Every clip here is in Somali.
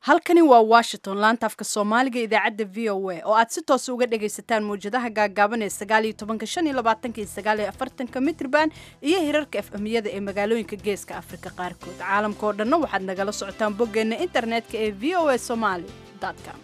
halkani waa washington laanta afka soomaaliga idaacadda v o a oo aad si toosa uga dhagaysataan mawjadaha gaagaaban ee sagaaliyo tobanka shan iyo labaatanka iyo sagaal iyo afartanka mitrban iyo hirarka efemiyada ee magaalooyinka geeska afrika qaarkood caalamka oo dhanna waxaad nagala socotaan boggeenna internetka ee v o a somaly com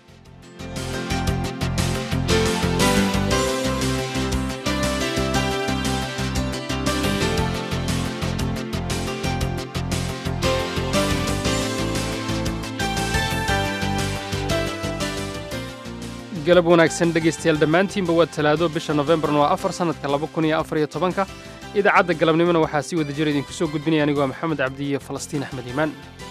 galab wanaagsan dhegaystayaal dhammaantiinba waa talaado bisha nofembarna waa afar sannadka laba kun iyo afar iyo tobanka idaacadda galabnimona waxaa si wada jira idinku soo gudbinaya anigu waa maxamed cabdi iyo falastiin axmed iimaan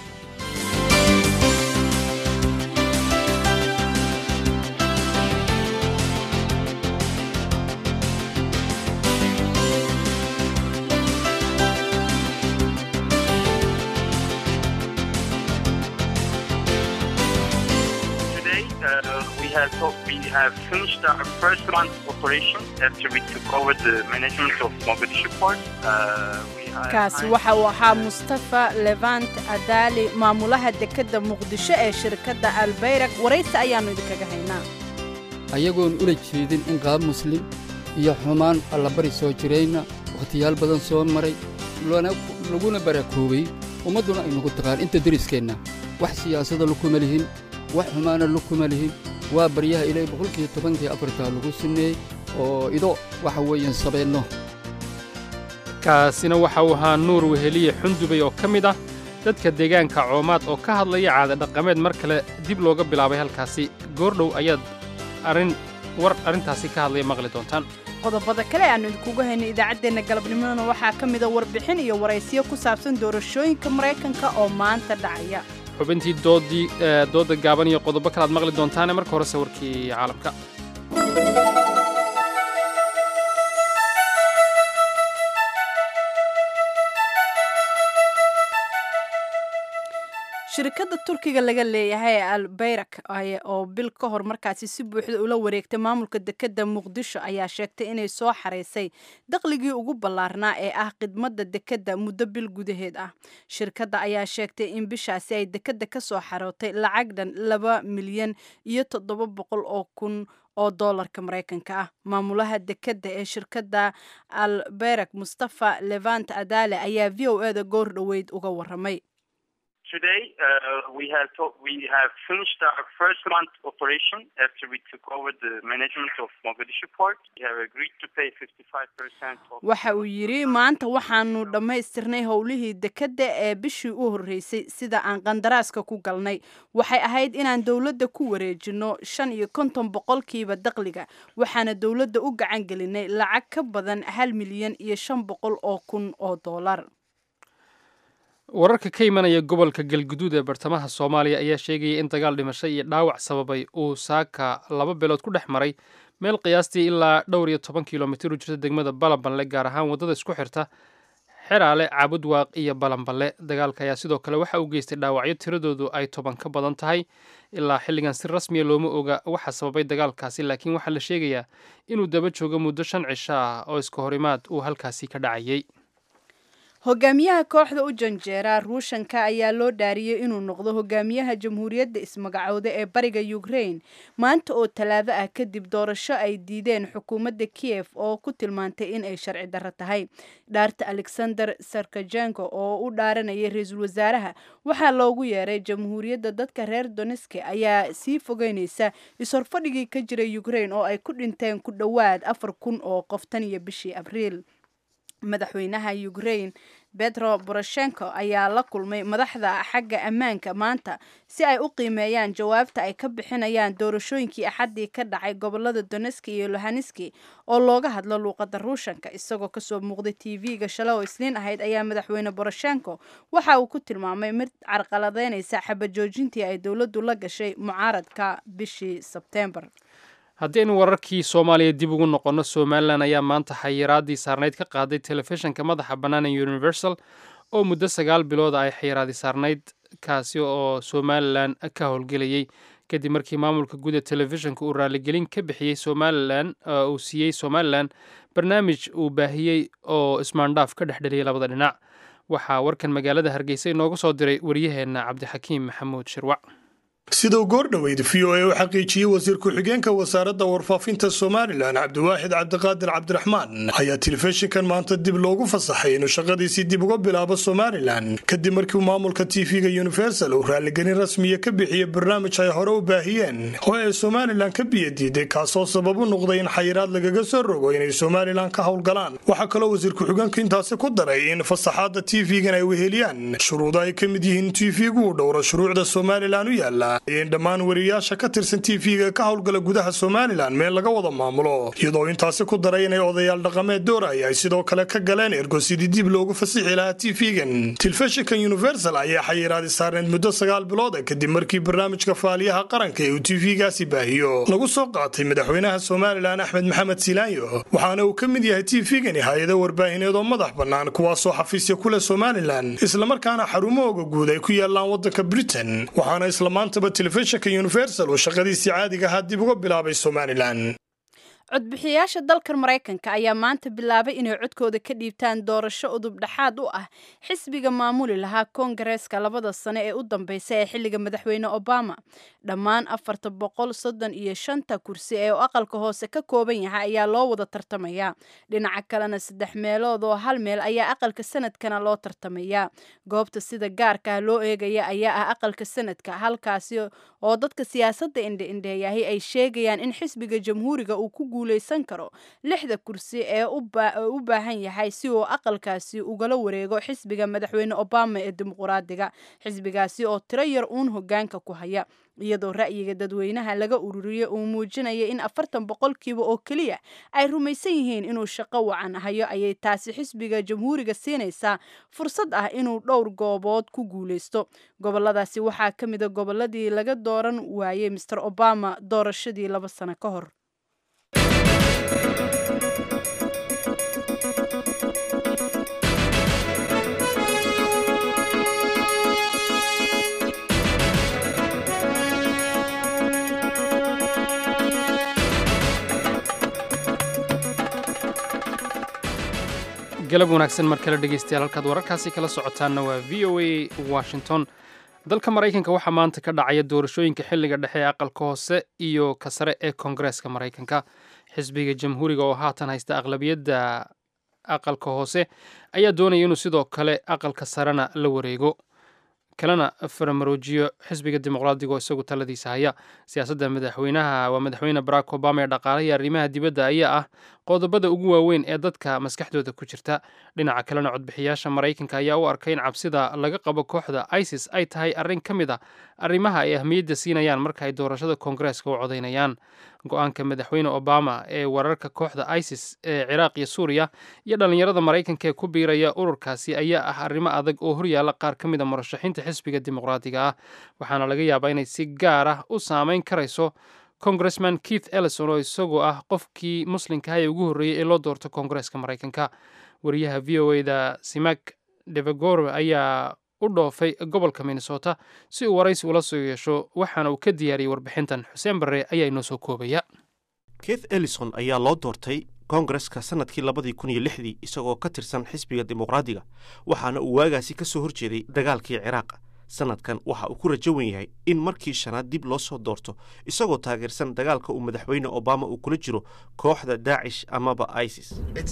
we have finished our first month operation after we took over the management of Mogadishu port. Uh, we have kaasi waxa uu ahaa mustafa levant adaali maamulaha dekedda muqdisho ee shirkadda albayrak waraysi ayaannu idinkaga haynaa ayagoon ula jeedin in qaab muslim iyo xumaan allabari soo jirayna wakhtiyaal badan soo maray laguna barakoobay ummadduna ay nagu taqaan inta deriskeenna wax siyaasada lukuma lihin wax xumaana lukuma lihin waa baryaha ilay boqolkiiyo tobankii afartaa lagu sinneeyey oo ido waxa weeyaan sabeenno kaasina waxa uu ahaa nuur weheliye xundubay oo ka mid ah dadka deegaanka coomaad oo ka hadlaya caada dhaqameed mar kale dib looga bilaabay halkaasi goordhow ayaad arrin war arrintaasi ka hadlaya maqli doontaan qodobada kale aannu idinkugu haynay idaacaddeenna galabnimadana waxaa ka mida warbixin iyo waraysiyo ku saabsan doorashooyinka maraykanka oo maanta dhacaya xubintii doodii doodda gaaban iyo qodobo kale aad maqli doontaane marka horese warkii caalamka shirkadda turkiga laga leeyahay ee albayrak oo bil ka hor markaasi si buuxda ula wareegtay maamulka dekedda muqdisho ayaa sheegtay inay soo xaraysay daqligii ugu ballaarnaa ee ah khidmadda dekedda muddo bil gudaheed ah shirkadda ayaa sheegtay in bishaasi ay dekedda ka soo xarootay lacag dhan laba milyan iyo toddoba boqol oo kun oo doolarka maraykanka ah maamulaha dekedda ee shirkadda albayrak mustafa levant adaale ayaa v o eda goor dhoweyd uga waramay Today, uh, we have to- we have finished our first month operation after we took over the management of Mogadishu port. We have agreed to pay 55% of waxa uu yidhi maanta waxaanu dhammaystirnay howlihii dekedda ee bishii u horreysay sida aan qandaraaska ku galnay waxay ahayd inaan dowladda ku wareejino shan iyo konton boqolkiiba daqliga waxaana dowladda u gacan gelinay lacag ka badan hal milyan iyo shan boqol oo kun oo doolar wararka ka imanaya gobolka galguduud ee bartamaha soomaaliya ayaa sheegaya in dagaal dhimasho iyo dhaawac sababay uu saaka laba beelood ku dhex maray meel qiyaastii ilaa dhowr iyo toban kilomitir u jirta degmada balanballe gaar ahaan waddada isku xirta xeraale caabudwaaq iyo balanballe dagaalka ayaa sidoo kale waxa uu geystay dhaawacyo tiradoodu ay toban ka badan tahay ilaa xilligan si rasmiya looma oga waxa sababay dagaalkaasi laakiin waxaa la sheegayaa inuu daba joogo muddo shan cisho ah oo iska horimaad uu halkaasi ka dhacayay hogaamiyaha kooxda u janjeera ruushanka ayaa loo dhaariyey inuu noqdo hogaamiyaha jamhuuriyadda ismagacooda ee bariga ukraine maanta oo talaado ah kadib doorasho ay diideen xukuumadda kiev oo ku tilmaantay in ay sharci darro tahay dhaarta alexander sarkajenko oo u dhaaranayay ra-iisul wasaaraha waxaa loogu yeeray jamhuuriyadda dadka reer doneski ayaa sii fogeyneysa is-horfadhigii ka jiray ukraine oo ay ku dhinteen ku dhowaad afar kun oo qof tan iyo bishii abriil madaxweynaha ukraine betro boroshenko ayaa la kulmay madaxda xagga ammaanka maanta si ay u qiimeeyaan jawaabta ay ka bixinayaan doorashooyinkii axaddii ka dhacay gobolada doneski iyo lohaneski oo looga hadlo luuqadda ruushanka isagoo kasoo muuqday t v-ga shalay oo isniin ahayd ayaa madaxweyne boroshenko waxa uu ku tilmaamay mid carqaladeynaysa xabajoojintii ay dowladdu la gashay mucaaradka bishii sebtembar haddaynu wararkii soomaaliya dib ugu noqonno somalilan ayaa maanta xayiraadii saarnayd ka qaaday telefishinka madaxa bannaan ee universal oo muddo sagaal bilooda ay xayiraadii saarnayd kaasi oo somalilan ka howlgelayey kadib markii maamulka guud ee telefishinka uu raaligelin ka bixiyey somalilan uu siiyey somalilan barnaamij uu baahiyey oo ismaandhaaf ka dhex dheliyay labada dhinac waxaa warkan magaalada hargeysa inooga soo diray waryaheenna cabdixakiim maxamuud shirwac siduu goordhoweyd v o a u xaqiijiyey wasiir ku-xigeenka wasaaradda warfaafinta somalilan cabdiwaaxid cabdiqaadir cabdiraxmaan ayaa telefishinkan maanta dib loogu fasaxay inuu shaqadiisii dib uga bilaabo somalilan kadib markii maamulka tv-ga universal uu raalligelin rasmiya ka bixiyey barnaamij ay hore u baahiyeen oo ay somalilan ka biyadiiday kaasoo sabab u noqday in xayiraad lagaga soo rogo inay somalilan ka howlgalaan waxaa kaloo wasiir ku-xigeenku intaasi ku daray in fasaxaadda tv-gan ay weheliyaan shuruudo ay ka mid yihiin tv-gu uu dhowro shuruucda somalilan u yaala in dhammaan wariyaasha ka tirsan tv-ga ka howlgala gudaha somalilan meel laga wada maamulo iyadoo intaasi ku daray inay odayaal dhaqameed dooraya ay sidoo kale ka galeen ergo sidii dib loogu fasixi lahaa tv-gan telefishinkan universal ayaa xayiraadi saarneed muddo sagaal bilooda kadib markii barnaamijka faaliyaha qaranka ee uu tv-gaasi baahiyo lagu soo qaatay madaxweynaha somalilan axmed maxamed silaanyo waxaana uu ka mid yahay tv-gani hay-ado warbaahineed oo madax bannaan kuwaasoo xafiisya ku leh somalilan islamarkaana xarumahooga guud ay ku yaalaan waddanka britain waxaana isla maantaba telefishinka universal uu shaqadiisii caadiga ahaa dib uga bilaabay somalilan codbixiyayaasha dalkan maraykanka ayaa maanta bilaabay inay codkooda ka dhiibtaan doorasho udub dhexaad u ah xisbiga maamuli lahaa koongareeska labada sane ee u dambeysa ee xilliga madaxweyne obama dhammaan afarta boqol soddon iyo shanta kursi ee aqalka hoose ka kooban yahay ayaa loo wada tartamayaa dhinaca kalena saddex meelood oo hal meel ayaa aqalka sanadkana loo tartamayaa goobta sida gaarka loo eegaya ayaa ah aqalka sanadka halkaasi oo dadka siyaasadda indhe-indheeyahi ay sheegayaan in xisbiga jamhuuriga uu ku guuleysan karo lixda kursi ee u baahan yahay si uu aqalkaasi ugala wareego xisbiga madaxweyne obama ee dimuquraadiga xisbigaasi oo tiro yar uun hogaanka ku haya iyadoo ra'yiga dadweynaha laga ururiyey uu muujinaya in afartan boqolkiiba oo keliya ay rumaysan yihiin inuu shaqo wacan hayo ayay taasi xisbiga jamhuuriga siinaysaa fursad ah inuu dhowr goobood ku guuleysto goboladaasi waxaa ka mida goboladii laga dooran waayey master obama doorashadii laba sano ka hor galab wanaagsan mar kale dhegeystayaal halkaad wararkaasi kala socotaanna waa v o a washington dalka maraykanka waxaa maanta ka dhacaya doorashooyinka xilliga dhexe ee aqalka hoose iyo ka sare ee koongareeska maraykanka xisbiga jamhuuriga oo haatan haysta aqlabiyadda aqalka hoose ayaa doonaya inuu sidoo kale aqalka sarena la wareego kalena faramaroojiyo xisbiga dimuqraadiga oo isagu taladiisa haya siyaasadda madaxweynaha waa madaxweyne barack obama ee dhaqaalaha iyo arrimaha dibadda ayaa ah qodobada ugu waaweyn ee dadka maskaxdooda ku jirta dhinaca kalena codbixiyaasha maraykanka ayaa u arkay in cabsida laga qabo kooxda isis ay tahay arrin ka mid a arrimaha ay ahmiyadda siinayaan marka ay doorashada koongareeska u codaynayaan go-aanka madaxweyne obama ee wararka kooxda isis ee ciraaq iyo suuriya iyo dhallinyarada maraykanka ee ku biiraya ururkaasi ayaa ah arrimo adag oo horyaala qaar ka mid a murashaxiinta xisbiga dimuqraadiga ah waxaana laga yaabaa inay si gaar ah u saameyn karayso congressman keith ellison oo isagoo ah qofkii muslimkaha ee ugu horreeyey ee loo doorto koongareeska maraykanka wariyaha v o eda simak devagor ayaa u dhoofay gobolka minnesota si uu waraysi ula soo yeesho waxaana uu ka diyaariyey warbixintan xuseen barre ayaa inoo soo koobaya keith ellison ayaa loo doortay koongareska sannadkii labadii kun iyo lixdii isagoo ka tirsan xisbiga dimuqraadiga waxaana uu waagaasi ka soo horjeeday dagaalkii ciraaq sannadkan waxa uu ku rajo wen yahay in markii shanaad dib loo soo doorto isagoo taageersan dagaalka uu madaxweyne obama uu kula jiro kooxda daacish amaba isis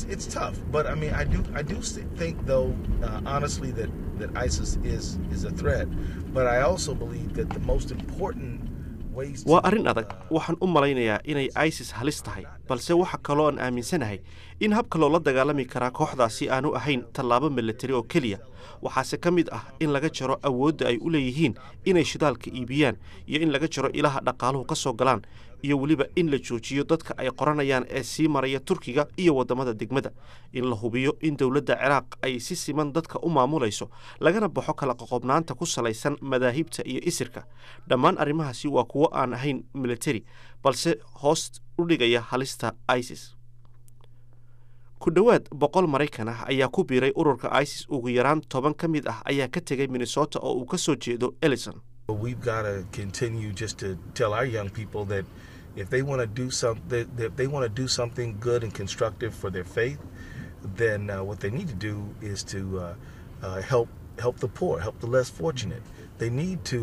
waa arrin adag waxaan u malaynayaa inay isis halis tahay balse waxa kaloo aan aaminsanahay in habka loola dagaalami karaa kooxdaasi aanu ahayn tallaabo milatari oo keliya waxaase ka mid ah in laga jaro awoodda ay u leeyihiin inay shidaalka iibiyaan iyo in laga jaro ilaha dhaqaaluhu ka soo galaan iyo weliba in la joojiyo dadka ay qoranayaan ee sii maraya turkiga iyo waddamada degmada in la hubiyo in dowladda ciraaq ay si siman dadka u maamulayso lagana baxo kala qoqobnaanta ku salaysan madaahibta iyo isirka dhammaan arrimahaasi waa kuwo aan ahayn militari balse hoos u dhigaya halista isis ku dhowaad boqol maraykan ah ayaa ku biiray ururka isis ugu yaraan toban ka mid ah ayaa ka tegay minnesota oo uu ka soo jeedo ellison if they want to do something if they want to do something good and constructive for their faith then uh, what they need to do is to uh, uh, help help the poor help the less fortunate they need to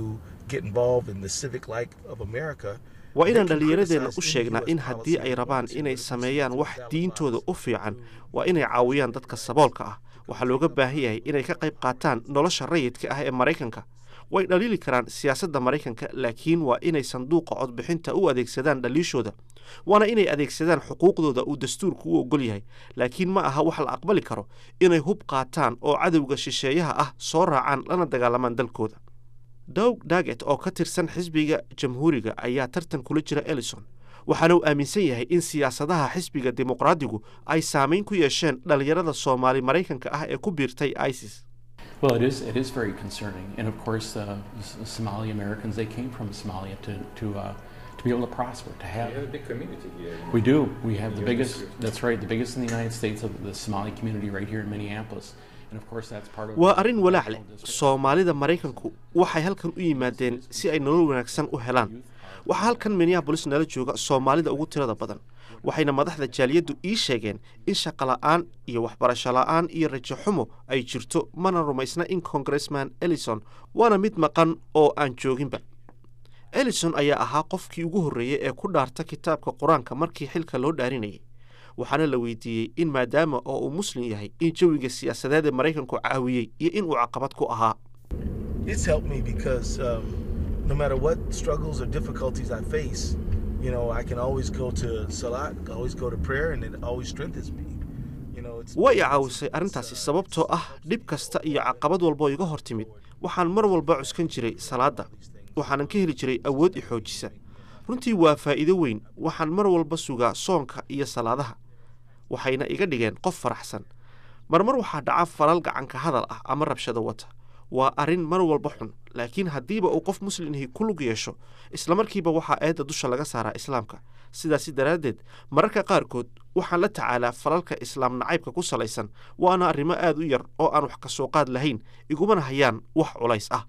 get involved in the civic life of America. waa inaan they can dhallinyaradeenna criticize u any sheegnaa US in haddii policy ay rabaan policy inay that sameeyaan wax that diintooda applies u fiican to- waa inay caawiyaan dadka saboolka ah waxaa looga baahan yahay inay ka qayb qaataan nolosha rayidka ah ee maraykanka way dhaliili karaan siyaasadda maraykanka laakiin waa inay sanduuqa codbixinta u adeegsadaan dhaliishooda waana inay adeegsadaan xuquuqdooda uu dastuurku u ogol yahay laakiin ma aha wax la aqbali karo inay hub qaataan oo cadowga shisheeyaha ah soo raacaan lana dagaalamaan dalkooda dowg daget oo ka tirsan xisbiga jamhuuriga ayaa tartan kula jira elison waxaana uu aaminsan yahay in siyaasadaha xisbiga dimuqraadigu ay saamayn ku yeesheen dhallinyarada soomaali maraykanka ah ee ku biirtay isis Well, it is. It is very concerning, and of course, uh, S- Somali Americans they came from Somalia to to uh, to be able to prosper, to have. You have a big community here. We do. We have the Yeah, biggest. that's- That's right. The biggest in the United States of the Somali community right here in Minneapolis, and of course, that's part of. waa the arrin walaac leh national district. soomaalida maraykanku waxay halkan u yimaadeen si ay nolol wanaagsan u helaan waxaa halkan minneabolis nala jooga soomaalida ugu tirada badan waxayna madaxda jaaliyaddu ii sheegeen in shaqola'aan iyo waxbarasho la'aan iyo rajo xumo ay jirto mana rumaysna in congressman ellison waana mid maqan oo aan jooginba ellison ayaa ahaa qofkii ugu horreeyey ee ku dhaarta kitaabka qur-aanka markii xilka loo dhaarinayay waxaana la weydiiyey in maadaama oo uu muslim yahay in jawiga siyaasadeed ee maraykanku caawiyey iyo in uu caqabad ku ahaa It's helped me because um, no matter what struggles or difficulties I face, you know, I can always go to Salat, always go to prayer, and it always strengthens me. You know, it's way i it's- caawisay it's, arrintaasi uh, sababtoo ah dhib kasta iyo caqabad walboo iga hor timid waxaan mar walba cuskan jiray salaadda waxaanan ka heli jiray awood i xoojisa runtii waa faa'iido weyn waxaan mar walba sugaa soonka iyo salaadaha waxayna iga dhigeen qof faraxsan marmar waxaa dhaca falal gacanka hadal ah ama rabshado wata waa arrin mar walba xun laakiin haddiiba uu qof muslimhi ku lug yeesho islamarkiiba waxaa eedda dusha laga saaraa islaamka sidaasi daraaddeed mararka qaarkood waxaan la tacaalaa falalka islaam nacaybka ku salaysan waana arrimo aad u yar oo aan wax ka soo qaad lahayn igumana hayaan wax culays ah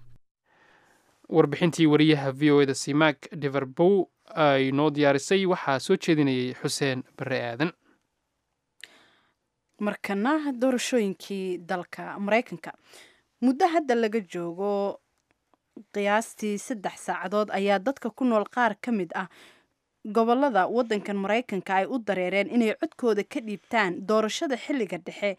warbixintii wariyaha v o eda simak deverbow ay noo diyaarisay waxaa soo jeedinayay xuseen bare aadan markana doorashooyinkii dalka maraykanka muddo hadda laga joogo qiyaastii saddex saacadood ayaa dadka ku nool qaar ka mid ah gobolada wadankan maraykanka ay u dareereen inay codkooda ka dhiibtaan doorashada xilliga dhexe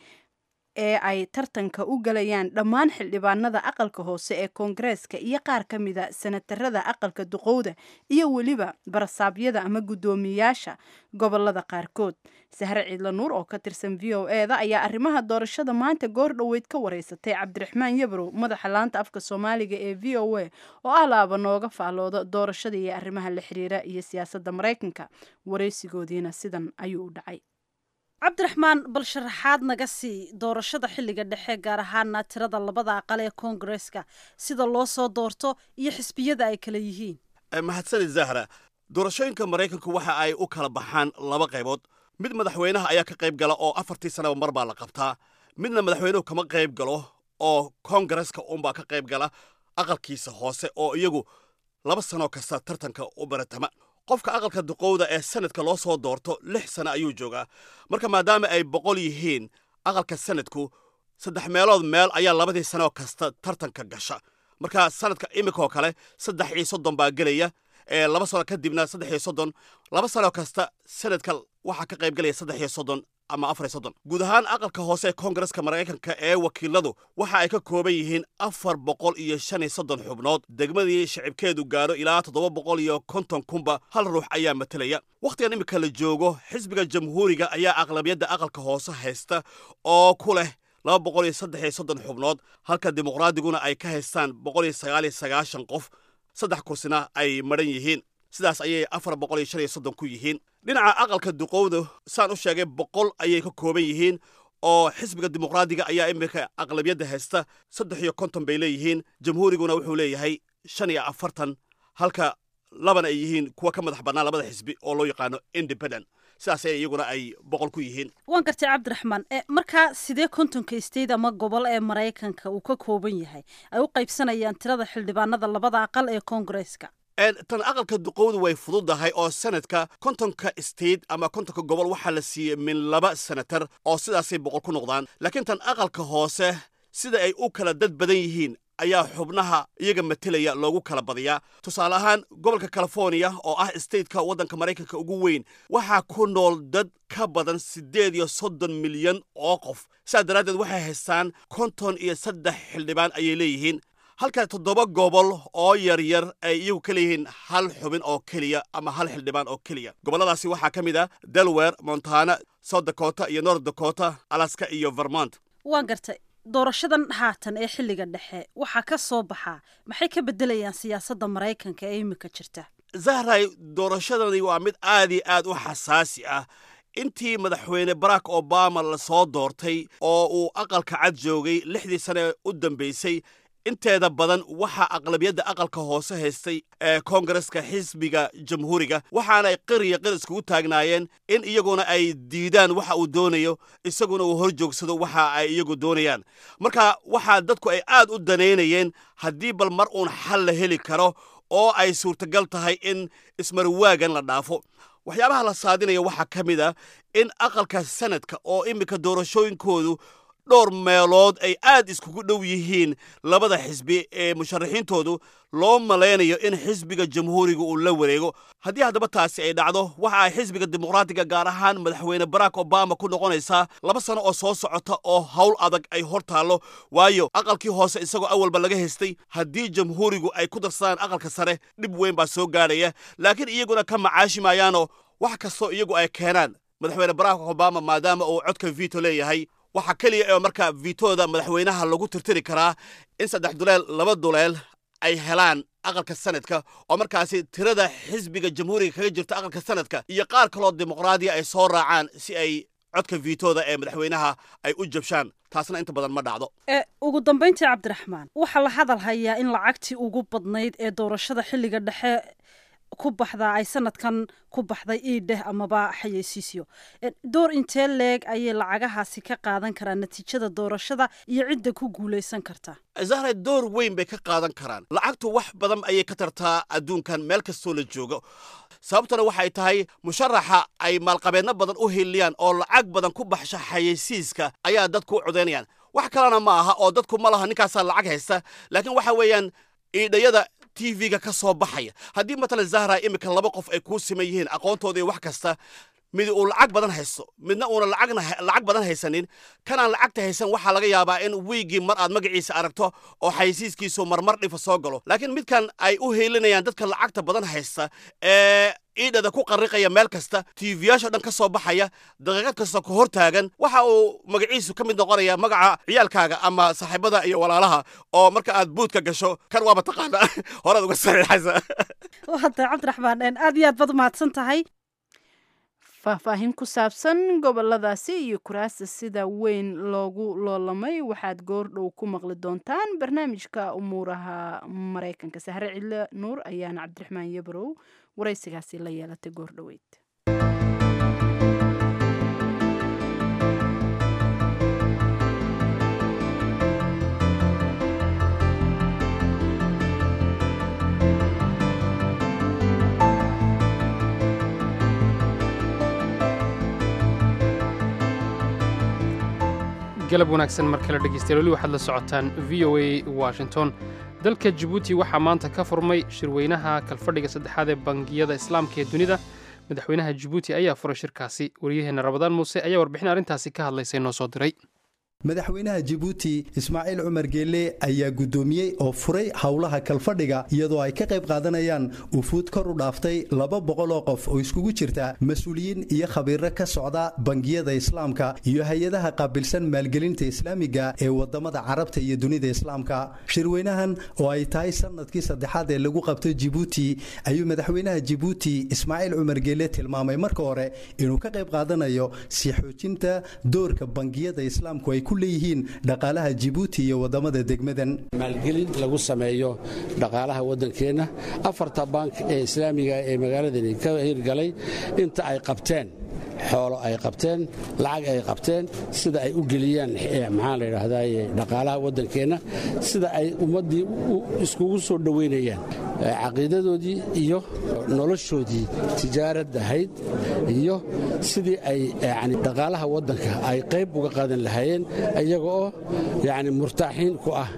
ee ay tartanka u galayaan dhammaan xildhibaanada aqalka hoose ee koongareeska iyo qaar ka mida sanatarada aqalka duqowda iyo weliba barasaabyada ama guddoomiyayaasha gobolada qaarkood sahre ciidla nuur oo ka tirsan v o e da ayaa arrimaha doorashada maanta goor dhoweyd ka wareysatay cabdiraxmaan yabrow madaxa laanta afka soomaaliga ee v o a oo ah laaba nooga faalooda doorashada iyo arrimaha la xiriira iyo siyaasadda maraykanka wareysigoodiina sidan ayuu u dhacay cabdiraxmaan bal sharaxaad naga sii doorashada xilliga dhexe gaar ahaana tirada labada aqal ee koongareeska sida loo soo doorto iyo xisbiyada ay kala yihiin mahadsanid zahra doorashooyinka maraykanku waxa ay u kala baxaan laba qaybood mid madaxweynaha ayaa ka qayb gala oo afartii sanaba mar baa la qabtaa midna madaxweynuhu kama qayb galo oo koongareska unbaa ka qayb gala aqalkiisa hoose oo iyagu laba sanoo kasta tartanka u baratama qofka aqalka duqowda ee sanadka loo soo doorto lix sano ayuu joogaa marka maadaama ay boqol yihiin aqalka sanadku saddex meelood meel ayaa labadii sanoo kasta tartanka gasha marka sanadka imikaoo kale saddex iyo soddon baa gelaya ee laba sano kadibna saddex iyo soddon laba sano kasta sanadka waxaa ka qayb gelaya saddex iyo soddon ama afar iyo soddon guud ahaan aqalka hoose ee koongareska maraykanka ee wakiiladu waxa ay ka kooban yihiin afar boqol iyo shan iyo soddon xubnood degmadii shicibkeedu gaadho ilaa toddoba boqol iyo konton kunba hal ruux ayaa matelaya wakhtigan imika la joogo xisbiga jamhuuriga ayaa aqlabiyadda aqalka hoose haysta oo ku leh laba boqol iyo saddex iyo soddon xubnood halka dimuqraadiguna ay ka haystaan boqol iyo sagaal iyo sagaashan qof saddex kursina ay madhan yihiin sidaas ayay afar boqol iyo shan iyo soddon ku yihiin dhinaca aqalka duqowda saan u sheegay boqol ayay ka kooban yihiin oo xisbiga dimuqraadiga ayaa iminka aqlabiyadda haysta saddex iyo konton bay leeyihiin jamhuuriguna wuxuu leeyahay shan iyo afartan halka labana ay yihiin kuwa ka madax bannaan labada xisbi oo loo yaqaano independent sidaas iyaguna ay boqol ku yihiin waan gartay cabdiraxmaan e markaa sidee kontonka state ama gobol ee maraykanka uu ka kooban yahay ay u qaybsanayaan tirada xildhibaanada labada aqal ee koongareeska tan aqalka duqowdu way fududahay oo sanadka kontonka state ama kontonka gobol waxaa la siiyey min laba senatar oo sidaasay boqol ku noqdaan laakiin tan aqalka hoose sida ay u kala dad badan yihiin ayaa xubnaha iyaga matelaya loogu kala badiyaa tusaale ahaan gobolka californiya oo ah stateka waddanka maraykanka ugu weyn waxaa ku nool dad ka badan siddeed iyo soddon milyan oo qof sidaa daraaddeed waxay haystaan konton iyo saddex xildhibaan ayay leeyihiin halka toddoba gobol oo yaryar ay iyagu ka leeyihiin hal xubin oo keliya ama hal xildhibaan oo keliya gobolladaasi waxaa ka mid ah delaware montana south dakota iyo north dakota alaska iyo vermont waan gartay doorashadan haatan ee xilliga dhexe waxaa ka soo baxaa maxay ka beddelayaan siyaasadda maraykanka ee imika jirta zahray doorashadani waa mid aad iyo aad u xasaasi ah intii madaxweyne barack obama la soo doortay oo uu aqalka cad joogay lixdii sane u dambaysay inteeda badan waxaa aqlabiyadda aqalka hoose haystay ee koongareska xisbiga jamhuuriga waxaanay qiriya qir iskugu taagnaayeen in iyaguna ay diidaan waxa uu doonayo isaguna uu hor joogsado waxa ay iyagu doonayaan marka waxaa dadku ay aad u danaynayeen haddii bal mar uun xal la heli karo oo ay suurtagal tahay in ismarwaagan la dhaafo waxyaabaha la saadinaya waxaa ka mid a in aqalka sanadka oo iminka doorashooyinkoodu dhowr meelood ay aad iskugu dhow yihiin labada xisbi ee musharaxiintoodu loo malaynayo in xisbiga jamhuuriga uu la wareego haddii haddaba taasi ay dhacdo waxa ay xisbiga dimuqraatiga gaar ahaan madaxweyne barack obama ku noqonaysaa laba sano oo soo socota oo howl adag ay hor taallo waayo aqalkii hoose isagoo awalba laga haystay haddii jamhuurigu ay ku darsadaan aqalka sare dhib weyn baa soo gaadhaya laakiin iyaguna ka macaashi maayaanoo wax kastoo iyagu ay keenaan madaxweyne barack obama maadaama uu codka vito leeyahay waxaa keliya ee markaa vitooda madaxweynaha lagu tirtiri karaa in saddex duleel laba duleel ay helaan aqalka sanadka oo markaasi tirada xisbiga jamhuuriga kaga jirta aqalka sanadka iyo qaar kaloo dimuqraadiya ay soo raacaan si ay codka vitooda ee madaxweynaha ay u jabshaan taasna inta badan ma dhacdo ee ugu dambayntii cabdiraxmaan waxaa la hadal hayaa in lacagtii ugu badnayd ee doorashada xilliga dhexe ku baxdaa ay sanadkan ku baxday iidheh amaba xayeysiisyo door intee leeg ayay lacagahaasi ka qaadan karaan natiijada doorashada iyo cidda ku guulaysan karta zahra door weyn bay ka qaadan karaan lacagtu wax badan ayay ka tartaa adduunkan meel kastoo la joogo sababtana waxay tahay musharaxa ay maalqabeedno badan u hiliyaan oo lacag badan ku baxsha xayeysiiska ayaa dadku u codaynayaan wax kalena ma aha oo dadku ma laha ninkaasaa lacag haysta laakiin waxa weeyaan iidhayada tv-ga ka soo baxaya haddii matalan zahra iminka laba qof ay kuu siman yihiin aqoontooda iyo wax kasta mid uu lacag badan haysto midna uuna lacag badan haysanin kanaan lacagta haysan waxaa laga yaabaa in wiigii mar aad magaciisa aragto oo xaysiiskiisu marmar dhifa soo galo laakiin midkan ay u heelinayaan dadka lacagta badan haysta ee iidhada ku qarriqaya meel kasta tiifiyaasha dhan ka soo baxaya daqiiqad kasta ku hor taagan waxa uu magaciisu ka mid noqonaya magaca ciyaalkaaga ama saaxiibada iyo walaalaha oo marka aad buudka gasho kan waaba taqaana horaad uga saxiixaysa wata cabdiraxmaan aad iyo aad baad umahadsan tahay faahfaahin ku saabsan goboladaasi iyo kuraasta sida weyn loogu loolamay waxaad goordhow ku maqli doontaan barnaamijka umuuraha maraykanka sahre cidle nuur ayaana cabdiraxmaan yabrow waraysigaasi la yeelatay goordhoweyd galab wanaagsan mar kale dhegeystayaal weli waxaad la socotaan v o a washington dalka jabuuti waxaa maanta ka furmay shirweynaha kalfadhiga saddexaad ee bangiyada islaamka ee dunida madaxweynaha jabuuti ayaa furay shirkaasi wariyaheenna rabadaan muuse ayaa warbixin arrintaasi ka hadlaysay noo soo diray madaxweynaha jabuuti ismaaciil cumar geelle ayaa guddoomiyey oo furay howlaha kalfadhiga iyadoo ay ka qayb qaadanayaan ufuud kor u dhaaftay laba boqol oo qof oo iskugu jirta mas-uuliyiin iyo khabiiro ka socda bangiyada islaamka iyo hay-adaha qaabilsan maalgelinta islaamiga ee wadamada carabta iyo dunida islaamka shirweynahan oo ay tahay sanadkii saddexaad ee lagu qabto jibuuti ayuu madaxweynaha jibuuti ismaaciil cumar geelle tilmaamay marka hore inuu ka qayb qaadanayo sii xoojinta doorka bangiyada islaamku ay leeyihiin dhaqaalaha jibuuti iyo wadamada degmadan maalgelin lagu sameeyo dhaqaalaha waddankeenna afarta bank ee islaamiga ee magaaladani ka hirgalay inta ay qabteen xoolo ay qabteen lacag ay qabteen sida ay u geliyaan maxaa la yidhaahdaye dhaqaalaha waddankeenna sida ay ummaddii iskugu soo dhoweynayaan caqiidadoodii iyo noloshoodii tijaarad ahayd iyo sidii ay yani dhaqaalaha waddanka ay qayb uga qaadan lahaayeen iyaga oo yani murtaaxiin ku ah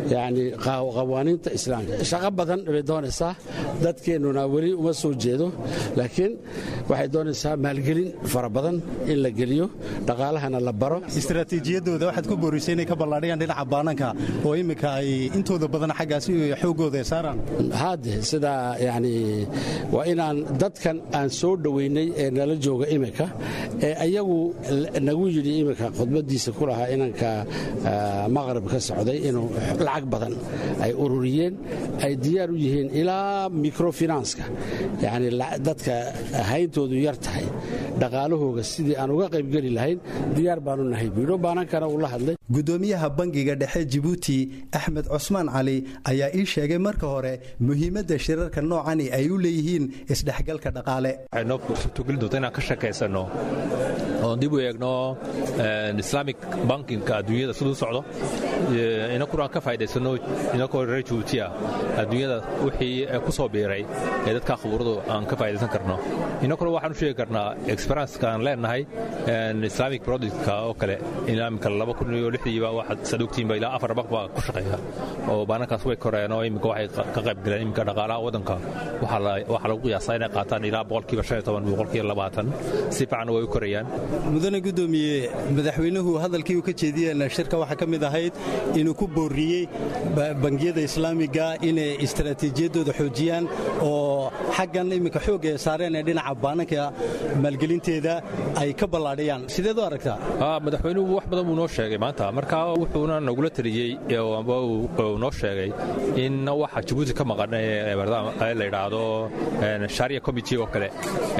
yani qawaaniinta islaamka shaqo badan bay doonaysaa dadkeennuna weli uma soo jeedo laakiin waxay doonaysaa maalgelin fara badan in la geliyo dhaqaalahana la baro istaraatiijiyadooda waxaad ku boorisay inay ka ballaadhiyaan dhinaca baananka oo iminka ay intooda badan xaggaasi xoogooda ay saaraan haade sidaa yani waa inaan dadkan aan soo dhoweynay ee nala jooga iminka ee ayagu nagu yidhi iminka khudbadiisa ku lahaa inanka maqrib ka socday inuu lacag badan ay ururiyeen ay diyaar u yihiin ilaa microfinanska yani dadka hayntoodu yar tahay dhaqaalahooga sidii aan uga qaybgeli lahayn diyaar baanu nahay buidho baanankana uu la hadlay gudoomiyaha bangiga dhexe jibuuti axmed cusmaan cali ayaa ii sheegay marka hore muhiimadda shirarka noocani ay u leeyihiin isdhexgalka dhaqaale waxay noo suurtogeli doonta inaan ka shakaysanno oon dib u eegno islaamic bankinka adduunyada siduu socdo inakuna aan ka faa'idaysano inakoo reer jibuuti ah adduunyada wixii ku soo biiray ee dadka khuburadu aan ka faa'idaysan karno inakuna waxaan u sheegi karnaa experienska aan leenahay islamic productka oo kale islaamika laba kun iyo lixdiiba waxaad sadogtiinba ilaa afar baq baa ku shaqeeya oo baanankaas way koreen oo iminka waxay ka qayb galeen iminka dhaqaalaha waddanka waxaa lagu qiyaasaa inay qaataan ilaa boqolkiiba shan iyo toban boqolkiiba labaatan si fiican way u korayaan mudane gudoomiye madaxweynuhu hadalkii uu ka jeediyeen shirka waxaa ka mid ahayd inuu ku booriyey bangiyada islaamiga inay istaraatiijiyadooda xoojiyaan oo xaggan iminka xoogga ay saareen ee dhinaca baananka maalgelinteeda ay ka ballaadhiyaan sideed u aragtaa madaxweynuhu wax badan buu noo sheegay maanta marka wuxuuna nagula taliyey amba uu noo sheegay in waxa jabuuti ka maqan ee la yidhaahdo sharia committee oo kale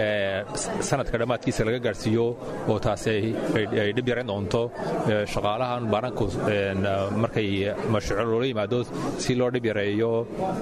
sanadka dhammaadkiisa laga gaarsiiyo oo taasi ay dhib yarayn doonto shaqaalahan baananku markay mashruuco loola yimaado si loo dhib yareeyo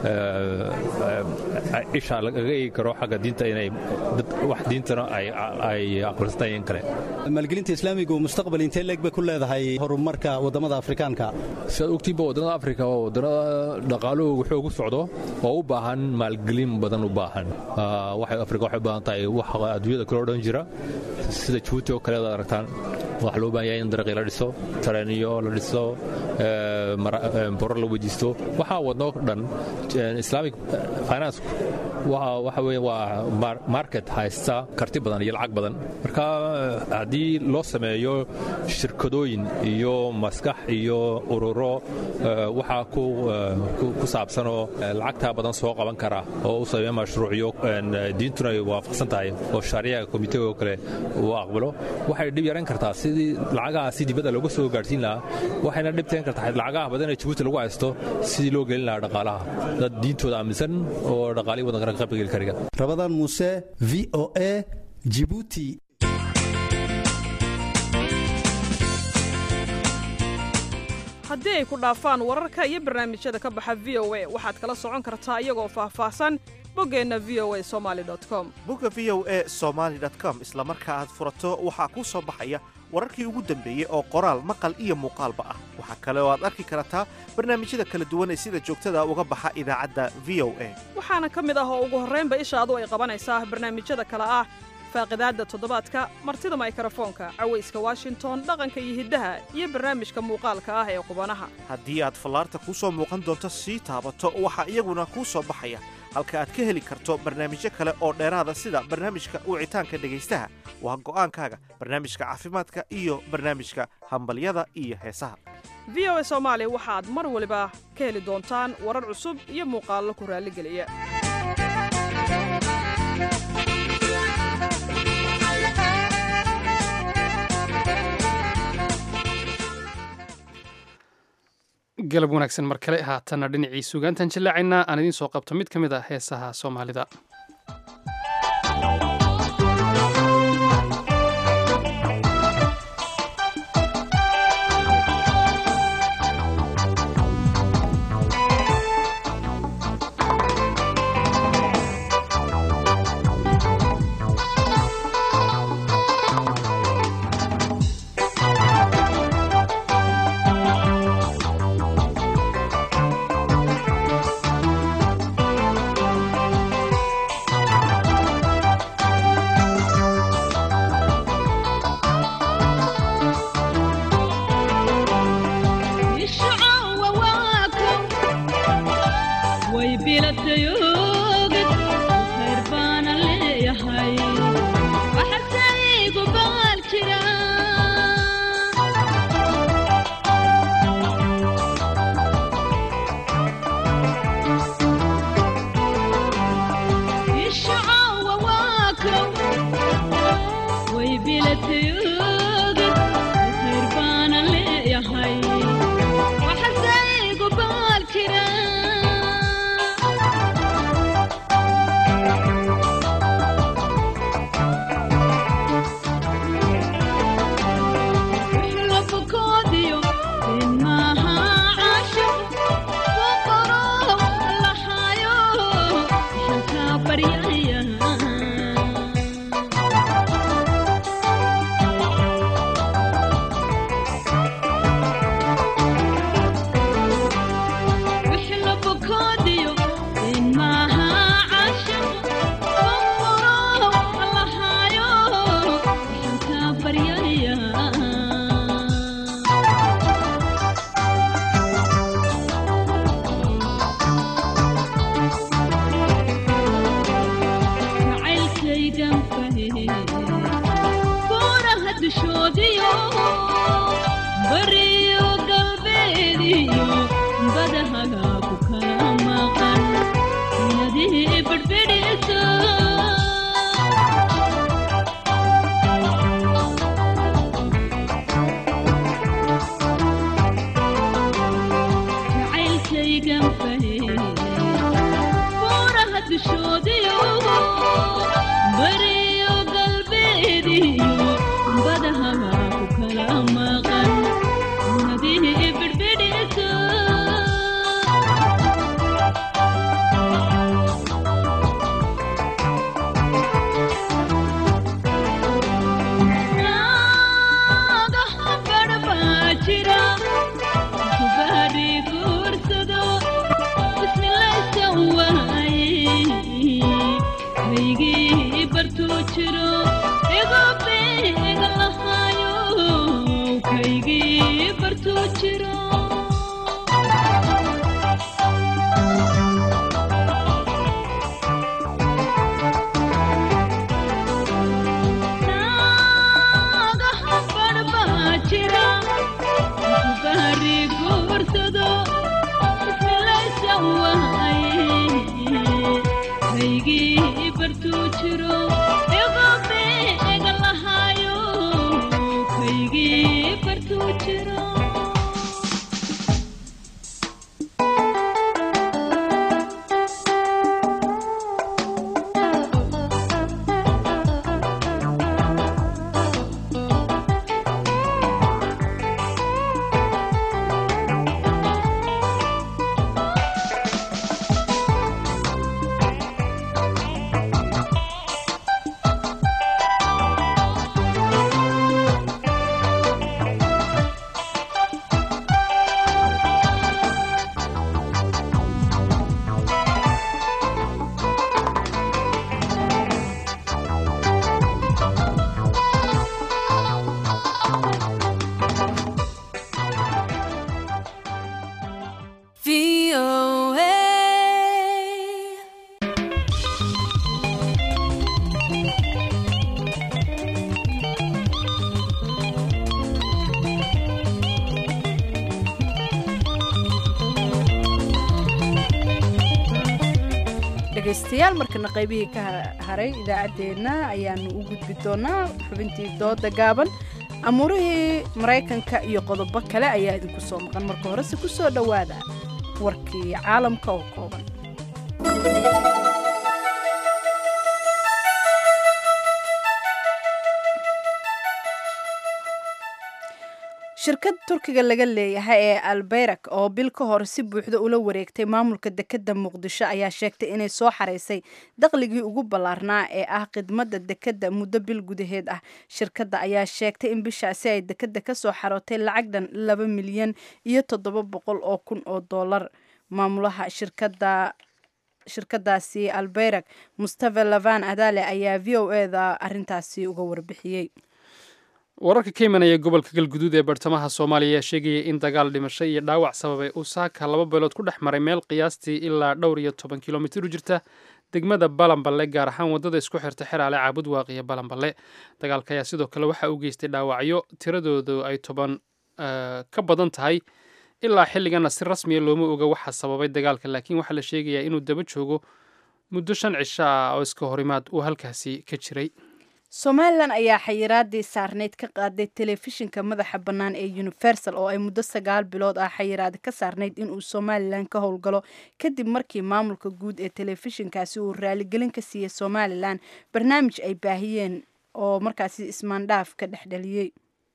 isha lagaga eegi karo xagga diinta inay wax diintana ay aqbalsantay in kale maalgelinta islaamigu mustaqbal intee leeg bay ku leedahay horumarka waddamada afrikaanka sidaad ogtiinba waddamada afrika waa waddannada dhaqaaluhu xoog u socdo oo u baahan maalgelin badan u baahan waxay afrika waxay u baahan tahay wax adduunyada kale o dhan jira sida jabuuti oo kale ad aragtaan waxaa loo baahan yahay in dariiqii la dhiso tareeniyo la dhiso borar la weydiisto waxaa wadno dhan islamic finance waxa weeye waa market haysta karti badan iyo lacag badan marka haddii loo sameeyo shirkadooyin iyo maskax iyo ururo waxaa ku saabsanoo lacagtaa badan soo qaban kara oo u sameeya mashruucyo diintuna ay waafaqsan tahay oo shaariyaha komitega oo kale uu aqbalo waxay dhib yaran kartaa sidii lacagahaasi dibadda looga soo gaadhsiin lahaa waxayna dhibteen kartaa lacagaha badan ee jabuuti lagu haysto sidii loo gelin lahaa dhaqaalaha dad diintooda aaminsan oo dhaqaalihii waddankana ka qaybgeli kariga rabadaan muuse v o a jibuuti haddii ay ku dhaafaan wararka iyo barnaamijyada ka baxa v o a waxaad kala socon kartaa iyagoo faahfaahsan boggeenna v o a somali com bogga v o a somaali com isla marka aad furato waxaa kuu soo baxaya wararkii ugu dambeeyey oo qoraal maqal iyo muuqaalba ah waxaa kale oo aad arki kartaa barnaamijyada kala duwan ee sida joogtada uga baxa idaacadda v o a waxaana ka mid ah oo ugu horraynba ishaadu ay qabanaysaa barnaamijyada kale ah faaqidaadda toddobaadka martida maykarafoonka cawayska washington dhaqanka iyo hiddaha iyo barnaamijka muuqaalka ah ee qubanaha haddii aad fallaarta kuu soo muuqan doonto sii taabato waxaa iyaguna kuu soo baxaya halka aad ka heli karto barnaamijyo kale oo dheeraada sida barnaamijka wicitaanka dhegaystaha waa go'aankaaga barnaamijka caafimaadka iyo barnaamijka hambalyada iyo heesaha v o a soomaali waxaad mar waliba ka heli doontaan warar cusub iyo muuqaallo ku raalligeliya galab wanaagsan mar kale haatanna dhinacii sugaantan jallaacaynaa aan idiin soo qabto mid ka mid ah heesaha soomaalida bilatayogid khayr baana leeyahay waxasaygu baal jira ishacawa waa kow way bilatayogid khayr baana leeyahay waxasaygu baal jira labukoodiyo inaha casho boqoro lahayo shanka baryaya labukoodiyo inaha casho boqoro lahayo shanka baryaya jacaylkaygan fahe buuraha dushoodiyo bariyo galbeediyo badahaga ku kala maqan inadii bedhbedhiso jacaylkaygan fahe buuraha dushoodiyo bariyo galbeediyo badahaga ku kala maqan nadii bedhbedhiso naagaha badhbaa jira kubaadhi guursado bismilaysan waaye kaygii bartuu jiro igu beega lahaayo kaygii bartuu jiro naagaha badhbaa jira kubaadhi guursado bismilaysan waaye kaygii bartuu jiro igu beega lahaayo kaygii bartuu jiro dhegaystayaal markana qaybihii ka haray idaacaddeenna ayaanu u gudbi doonaa xubintii dooda gaaban amuurihii maraykanka iyo qodobo kale ayaa idinku soo maqan marka horese ku soo dhowaada warkii caalamka oo kooban shirkad turkiga laga leeyahay ee albayrak oo bil ka hor si buuxda ula wareegtay maamulka dekedda muqdisho ayaa sheegtay inay soo xaraysay dakhligii ugu ballaarnaa ee ah khidmadda dekedda muddo bil gudaheed ah shirkadda ayaa sheegtay in bishaasi ay dekedda ka soo xarootay lacag dhan laba milyan iyo toddoba boqol oo kun oo dollar maamulaha shirkadda shirkadaasi albayrak mustafa lavan adale ayaa v o eda arintaasi uga warbixiyey wararka ka imanaya gobolka galguduud ee bartamaha soomaaliya ayaa sheegaya in dagaal dhimasho iyo dhaawac sababay uu saaka laba beelood ku dhex maray meel qiyaastii ilaa dhowr iyo toban kilomitir u jirta degmada balanballe gaar ahaan waddada isku xirta xeraale caabud waaqiya balanballe dagaalka ayaa sidoo kale waxa uu geystay dhaawacyo tiradoodu ay toban ka badan tahay ilaa xilligana si rasmiya looma oga waxa sababay dagaalka laakiin waxaa la sheegayaa inuu daba joogo muddo shan cisho ah oo iska horimaad uu halkaasi ka jiray somalilan ayaa xayiraadii saarneyd ka qaaday telefishinka madaxa bannaan ee universal oo ay muddo sagaal bilood ah xayiraadi ka saarnayd inuu somalilan ka howlgalo kadib markii maamulka guud ee telefishinkaasi uu raaligelin ka siiyey somalilan barnaamij ay baahiyeen oo markaasi ismaandhaaf ka dhexdheliyey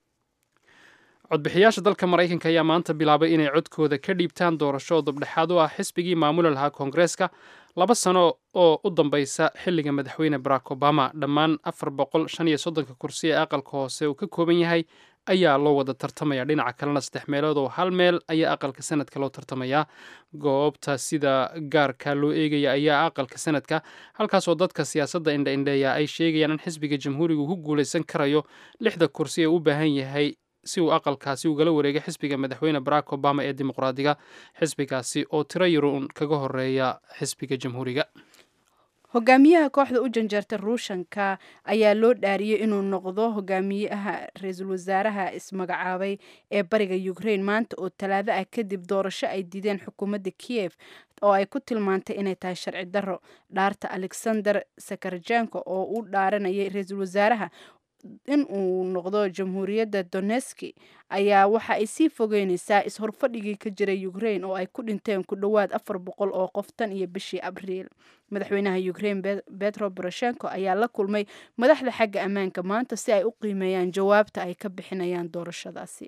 codbixiyaasha dalka maraykanka ayaa maanta bilaabay inay codkooda ka dhiibtaan doorasho oo dabdhexaad u ah xisbigii maamuli lahaa koongareeska laba sano oo u dambeysa xilliga madaxweyne barack obama dhammaan afar boqol shan iyo soddonka kursi ee aqalka hoose uu ka kooban yahay ayaa loo wada tartamaya dhinaca kalena saddex meelood oo hal meel ayaa aqalka sanadka loo tartamayaa goobta sida gaarka loo eegaya ayaa aqalka sanadka halkaasoo dadka siyaasadda indha-indheeya ay sheegayaan in xisbiga jamhuuriga ku guuleysan karayo lixda kursi ee u baahan yahay si uu aqalkaasi ugala wareegay xisbiga madaxweyne barack obama ee dimuqraadiga xisbigaasi oo tiro yaruun kaga horeeya xisbiga jamhuuriga hogaamiyaha kooxda u janjeerta ruushanka ayaa loo dhaariyey inuu noqdo hogaamiyaha ra-iisul wasaaraha ismagacaabay ee bariga ukraine maanta oo talaado ah kadib doorasho ay diideen xukuumadda kiev oo ay ku tilmaantay inay tahay sharci darro dhaarta alexander sakarjenko oo u dhaaranayay ra-iisul wasaaraha in uu noqdo jamhuuriyadda doneski ayaa waxa ay sii fogeyneysaa is-horfadhigii ka jiray ukraine oo ay ku dhinteen ku dhowaad afar boqol oo qof tan iyo bishii abriil madaxweynaha ukraine betro boroshenko ayaa la kulmay madaxda xagga ammaanka maanta si ay u qiimeeyaan jawaabta ay ka bixinayaan doorashadaasi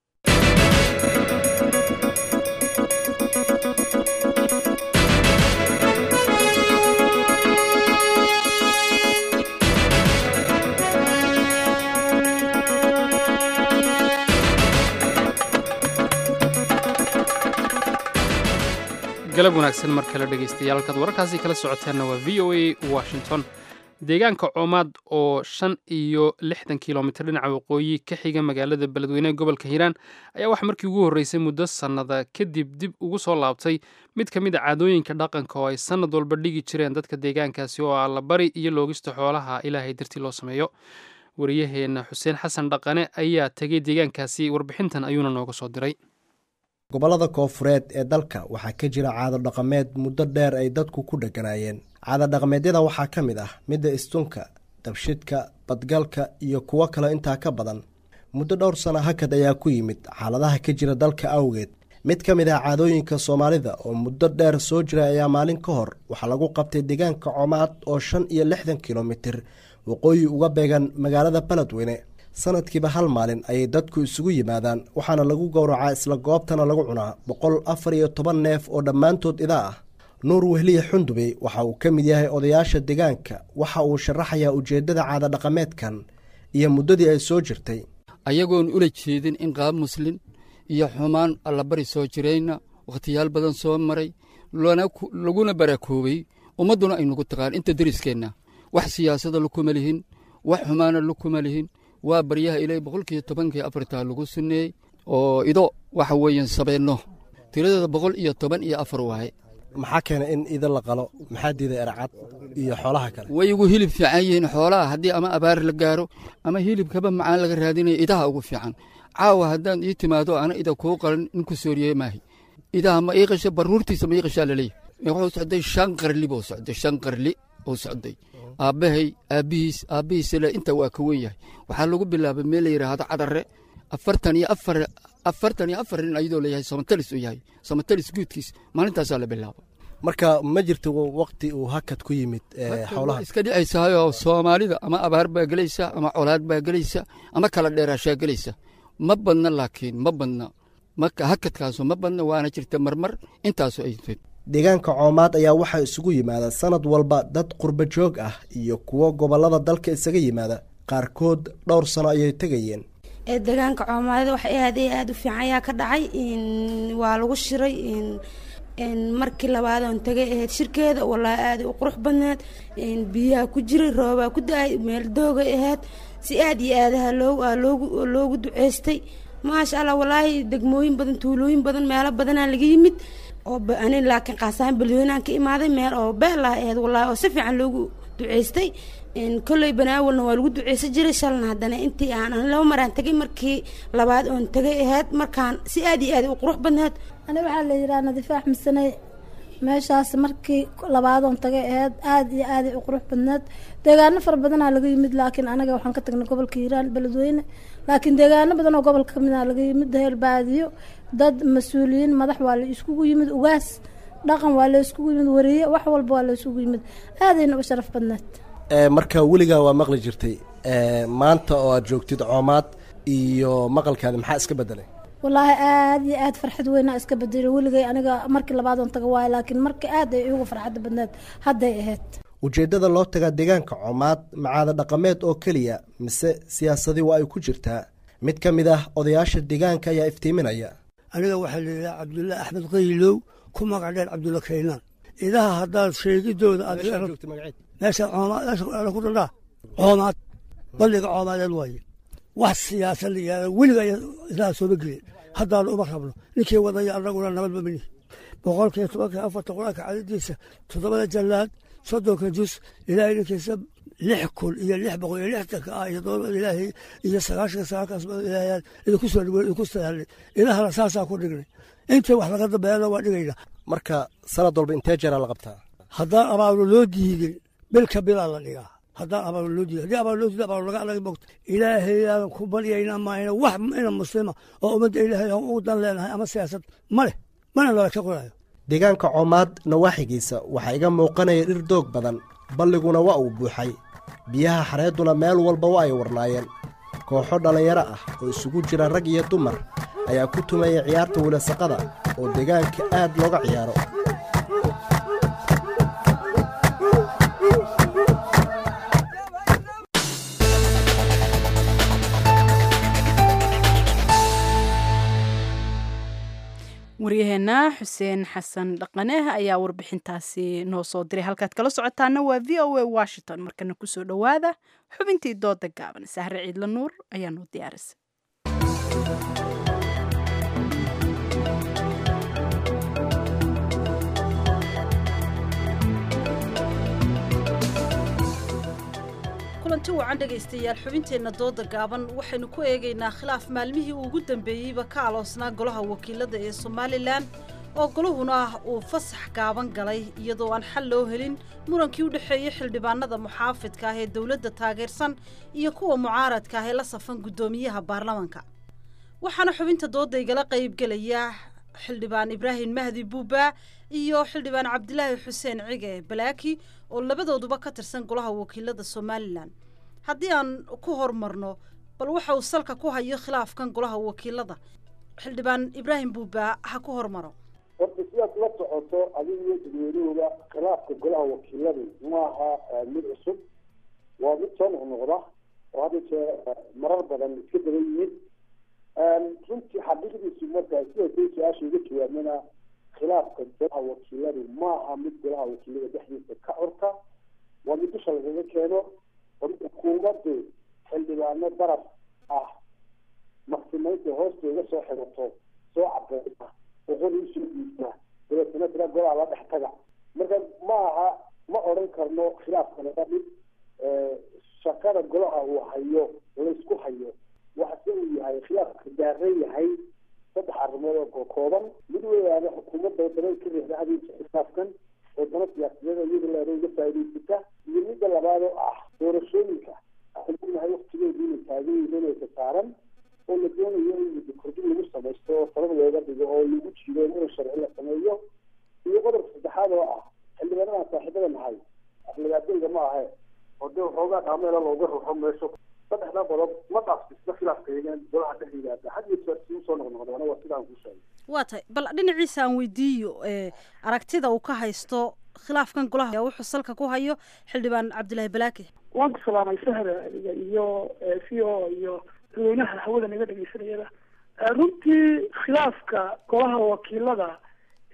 galab wanaagsan mar kale dhegaystayaal halkaad wararkaasi kala socoteenna waa v o a washington deegaanka coomaad oo shan iyo lixdan kilomitir dhinaca waqooyi ka xiga magaalada beledweyne gobolka hiiraan ayaa waxaa markii ugu horreysay muddo sannada kadib dib ugu soo laabtay mid ka mid a caadooyinka dhaqanka oo ay sannad walba dhigi jireen dadka deegaankaasi oo ah labari iyo loogista xoolaha ilaahay dartii loo sameeyo wariyaheenna xuseen xasan dhaqane ayaa tegay deegaankaasi warbixintan ayuuna nooga soo diray gobollada koofureed ee dalka waxaa ka jira caado dhaqameed muddo dheer ay dadku ku dheganaayeen caado dhaqameedyada waxaa ka mid ah midda istunka dabshidka badgalka iyo kuwo kale intaa ka badan muddo dhowr sana hakad ayaa ku yimid xaaladaha ka jira dalka awgeed mid ka mid ah caadooyinka soomaalida oo muddo dheer soo jira ayaa maalin ka hor waxaa lagu qabtay deegaanka coomaad oo shan iyo lixdan kilomitir waqooyi uga beegan magaalada beledweyne sanadkiiba hal maalin ayay dadku isugu yimaadaan waxaana lagu gowracaa isla goobtana lagu cunaa boqol afar iyo toban neef oo dhammaantood idaa ah nuur wehliye xundubey waxa uu ka mid yahay odayaasha deegaanka waxa uu sharaxayaa ujeeddada caada dhaqameedkan iyo muddadii ay soo jirtay ayagoon ula jeedin in qaab muslin iyo xumaan allabari soo jirayna wakhtiyaal badan soo maray laguna barakoobay ummadduna ay nagu taqaan inta deriskeenna wax siyaasada lakuma lihin wax xumaana lakuma lihin waa baryaha ilay boqolkiiyo tobankii afartaa lagu sunneeyey oo ido waxa weeyaan sabeenno tiradeeda boqol iyo toban iyo afar waaye maxaa keenay in ido la qalo maxaa diiday ercad iyo xoolaha kale way ugu hilib fiican yihiin xoolaha haddii ama abaar la gaaro ama hilibkaba macaan laga raadinayo idaha ugu fiican caawa haddaan ii timaado ana ida kuu qalan in ku sooriye maahi idaha ma ii qasha baruurtiisa ma ii qashaa laleeyahy wuxuu socday shan qarli buu socday shan qarli uu socday aabbahay aabbihiis aabbihiisle inta waa ka wen yahay waxaa lagu bilaabay meel la yidhaahdo cadare afartan iyo afar afartan iyo afar nin ayadoo layahay samatalis uu yahay samatalis guudkiis maalintaasaa la bilaaba marka ma jirto wakti uu hakad ku yimid xoolaha iska dhicaysahayoo soomaalida ama abaar baa gelaysa ama colaad baa gelaysa ama kala dheeraashaa gelaysa ma badna laakiin ma badna marka hakadkaasu ma badna waana jirta marmar intaasu ay deegaanka coomaad ayaa waxaa isugu yimaada sanad walba dad qurba joog ah iyo kuwo gobollada dalka isaga yimaada qaarkood dhowr sano ayay tegayeen deegaanka coomaadada wax aad iyo aad u fiican ayaa ka dhacay waa lagu shiray markii labaadon tagay ahayd shirkeeda walaahi aaday u qurux badneed biyaha ku jiray roobaa ku da-ay meel doogay ahayd si aad iyo aadaha loogu loogu duceystay maasha allah walaahi degmooyin badan tuulooyin badan meelo badanaa laga yimid oo ani laakiin qaasahaan balweynahan ka imaaday meel oo beelaha ahayd walaahi oo si fiican loogu duceystay kolley banaawalna waa lagu duceysan jiray shalna haddana intii aan an laba maraan tagay markii labaad oon tagay ahayd markaan si aad iyo aad u qurux badneed ani waxaa la yidhaha nadiife axmedsaney meeshaas markii labaadoon tagay ahayd aada iyo aaday u qurux badneed deegaano fara badanaa laga yimid laakiin anaga waxaan ka tagnay gobolka hiiraan beledweyne laakiin deegaano badan oo gobolka kamid a laga yimid heel baadiyo dad mas-uuliyiin madax waa la iskugu yimid ugaas dhaqan waa la iskugu yimid wariye wax walba waa la isugu yimid aadayna u sharaf badneed marka weligaa waa maqli jirtay maanta oo aad joogtid coomaad iyo maqalkaadi maxaa iska bedelay wallaahi aada iyo aad farxad weynaa iska bedelay weligay aniga markii labaadoon taga waayo laakiin markii aad ay igu farxadda badneed hadday ahayd ujeeddada loo tagaa deegaanka coomaad macaada dhaqameed oo keliya mise siyaasadii waa ay ku jirtaa mid ka mid ah odayaasha deegaanka ayaa iftiiminaya aniga waxaa la yidhaha cabdulla axmed qaylow ku magac dheer cabdulla kaynaan idaha haddaad sheegidooda meesha coomaad ku dhandhaa coomaad balliga coomaadeed waaye wax siyaasad la yihahda weliga idaha sooma gelin haddaanu uma rabno ninkii wadaya annaguna nabadba mini boqolkiiyo tobankii afarta qur-aanka cadadiisa toddobada jallaad soddonka jus ilaahay ninkiisa lix kun iyo lix boqol iyo lixtanka ah iyo doobada ilaahay iyo sagaashanka sagaalkaas ilaahayaan idinku soo dhaweey idinku sadaalnay idahana saasaa ku dhignay inta wax laga dambeeyana waa dhigaynaa marka sanad walba intee jeeraa la qabtaa haddaan abaablo loo diidin bilka bilaa la dhigaa haddaan abaablo loo diidin haddii abaablo loo diidin abaablo laga anaga mogta ilaahayaadan ku baryaynaa maayna wax ina muslima oo ummadda ilaahay aan ugu dan leenahay ama siyaasad ma leh mana nala ka qorayo deegaanka coomaad nawaaxigiisa waxaa iga muuqanaya dhir doog badan balliguna waa uu buuxay biyaha xareedduna meel walba waa ay warnaayeen kooxo dhallinyaro ah oo isugu jira rag iyo dumar ayaa ku tumaya ciyaarta wilasaqada oo deegaanka aad looga ciyaaro waryaheena xuseen xasan dhaqaneh ayaa warbixintaasi noo soo diray halkaad kala socotaana waa v o a washington markana kusoo dhowaada xubintii dooda gaaban sahre ciidla nuur ayaa noo diyaarisay kulanti wacan dhegaystayaal xubinteenna dooda gaaban waxaynu ku eegaynaa khilaaf maalmihii ugu dambeeyeyba ka aloosnaa golaha wakiilada ee somalilan oo golahuna ah uu fasax gaaban galay iyadoo aan xal loo helin murankii u dhexeeyey xildhibaanada muxaafidka ah ee dowladda taageersan iyo kuwa mucaaradka ah ee la safan guddoomiyaha baarlamanka waxaana xubinta dooda igala qaybgelaya xildhibaan ibraahim mahdi buuba iyo xildhibaan cabdilaahi xuseen cige balaaki oo labadooduba ka tirsan golaha wakiilada somalilan haddii aan ku hormarno bal waxa uu salka ku hayo khilaafkan golaha wakiilada xildhibaan ibraahim buuba ha ku hormaro horta sidaad la socoto adiga iyo dadweynuhuba khilaafka golaha wakiiladu maaha mid cusub waa mid soo noqnoqda oo hadda jee marar badan iska daba yimid runtii xaqiiqdiisu markaa sida say su-aasha uga jawaabnana khilaafka golaha wakiiladu maaha mid golaha wakiilada dhexdiisa ka curta waa mid dusha lagaga keeno oo xukuumaddu xildhibaano daraf ah maqsimaynta hoosta uga soo xigato soo cadeysa oqori usoo dhiibta dabeetana tira golaha la dhex taga marka ma aha ma odhan karno khilaafkana waa mid shaqada golaha uu hayo laysku hayo waxase uu yahay khilaafka daaran yahay saddex arrimood oo kooban mid weyaane xukuumadda wadana ka reexda adeegka khilaafkan wadano siyaasadeed iyada leeda uga faa'idaysata iyo midda labaad oo ah doorashooyinka waxaan ognahay waktigeedu inay taagan yihiin inay kasaaran oo la doonayo in muddo kordhin lagu samaysto oo sabab looga dhigo oo lagu jiido in sharci la sameeyo iyo qodobka saddexaad oo ah xildhibaanadan saaxiibada nahay aflagaadayga ma ahe oo dee waxoogaa dhaameela looga ruxo meesho saddexda qodob ma dhaafsisna khilaafkaygan golaha dhex yimaada had iyo jeer si usoo noqnoqdaana waa sidaan kuu sheegay waa tahay bal dhinaciisa aan weydiiyo aragtida uu ka haysto khilaafkan golaha wuxuu salka ku hayo xildhibaan cabdilaahi balaake waan ku salaamay sahra adiga iyo v o iyo dadweynaha hawada naga dhegeysanayada runtii khilaafka golaha wakiilada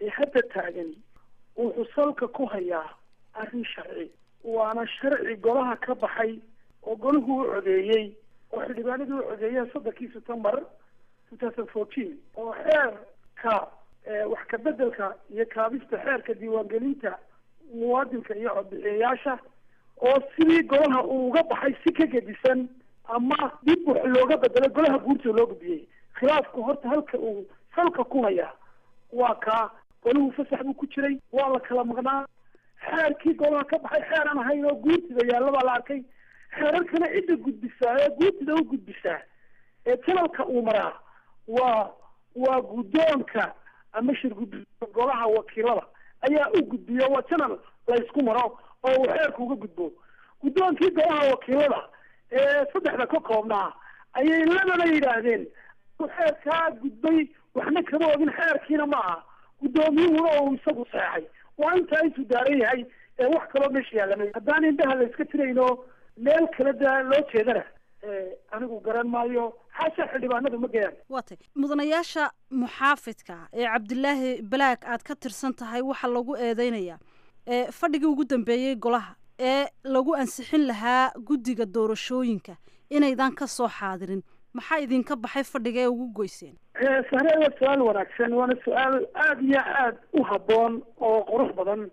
ee hadda taagani wuxuu salka ku hayaa arrin sharci waana sharci golaha ka baxay oo golahu u codeeyey oo xildhibaanadii u codeeyeen soddonkii september two thousand fourteen oo xeerka wax ka bedelka iyo kaabista xeerka diiwaangelinta muwaadinka iyo codbixiyayaasha oo sidii golaha uu uga baxay si ka gedisan ama dib wax looga bedelo golaha guurta loo gudbiyey khilaafku horta halka uu salka ku hayaa waa kaa golahu fasax buu ku jiray waa la kala maqnaa xeerkii golaha ka baxay xeer aan ahayn oo guurtida yaalla baa la arkay xeerarkana cidda gudbisaa ee guurtida u gudbisaa ee janalka uu maraa waa waa guddoonka ama shir guddoonka golaha wakiilada ayaa u gudbiya waa janal la isku maro oo uu xeerka uga gudbo guddoonkii golaha wakiilada ee saddexda ka koobnaa ayay labana yidhaahdeen xeerkaa gudbay waxna kama ogin xeerkiina ma aha guddoomiyuhuna oo isagu seexay waa intaa intuu daaran yahay ee wax kaloo meesha yaalamay haddaan indhaha la iska tirayno meel kale da loo jeedana anigu garan maayo xaasha xildhibaanadu ma gayaan waatay mudanayaasha muxaafidka ee cabdilaahi balaag aad ka tirsan tahay waxaa lagu eedeynayaa ee fadhigii ugu dambeeyey golaha ee lagu ansixin lahaa guddiga doorashooyinka inaydan ka soo xaadirin maxaa idinka baxay fadhiga ee ugu goyseen sahre waa su-aal wanaagsan waana su-aal aada iyo aada u habboon oo qurux badan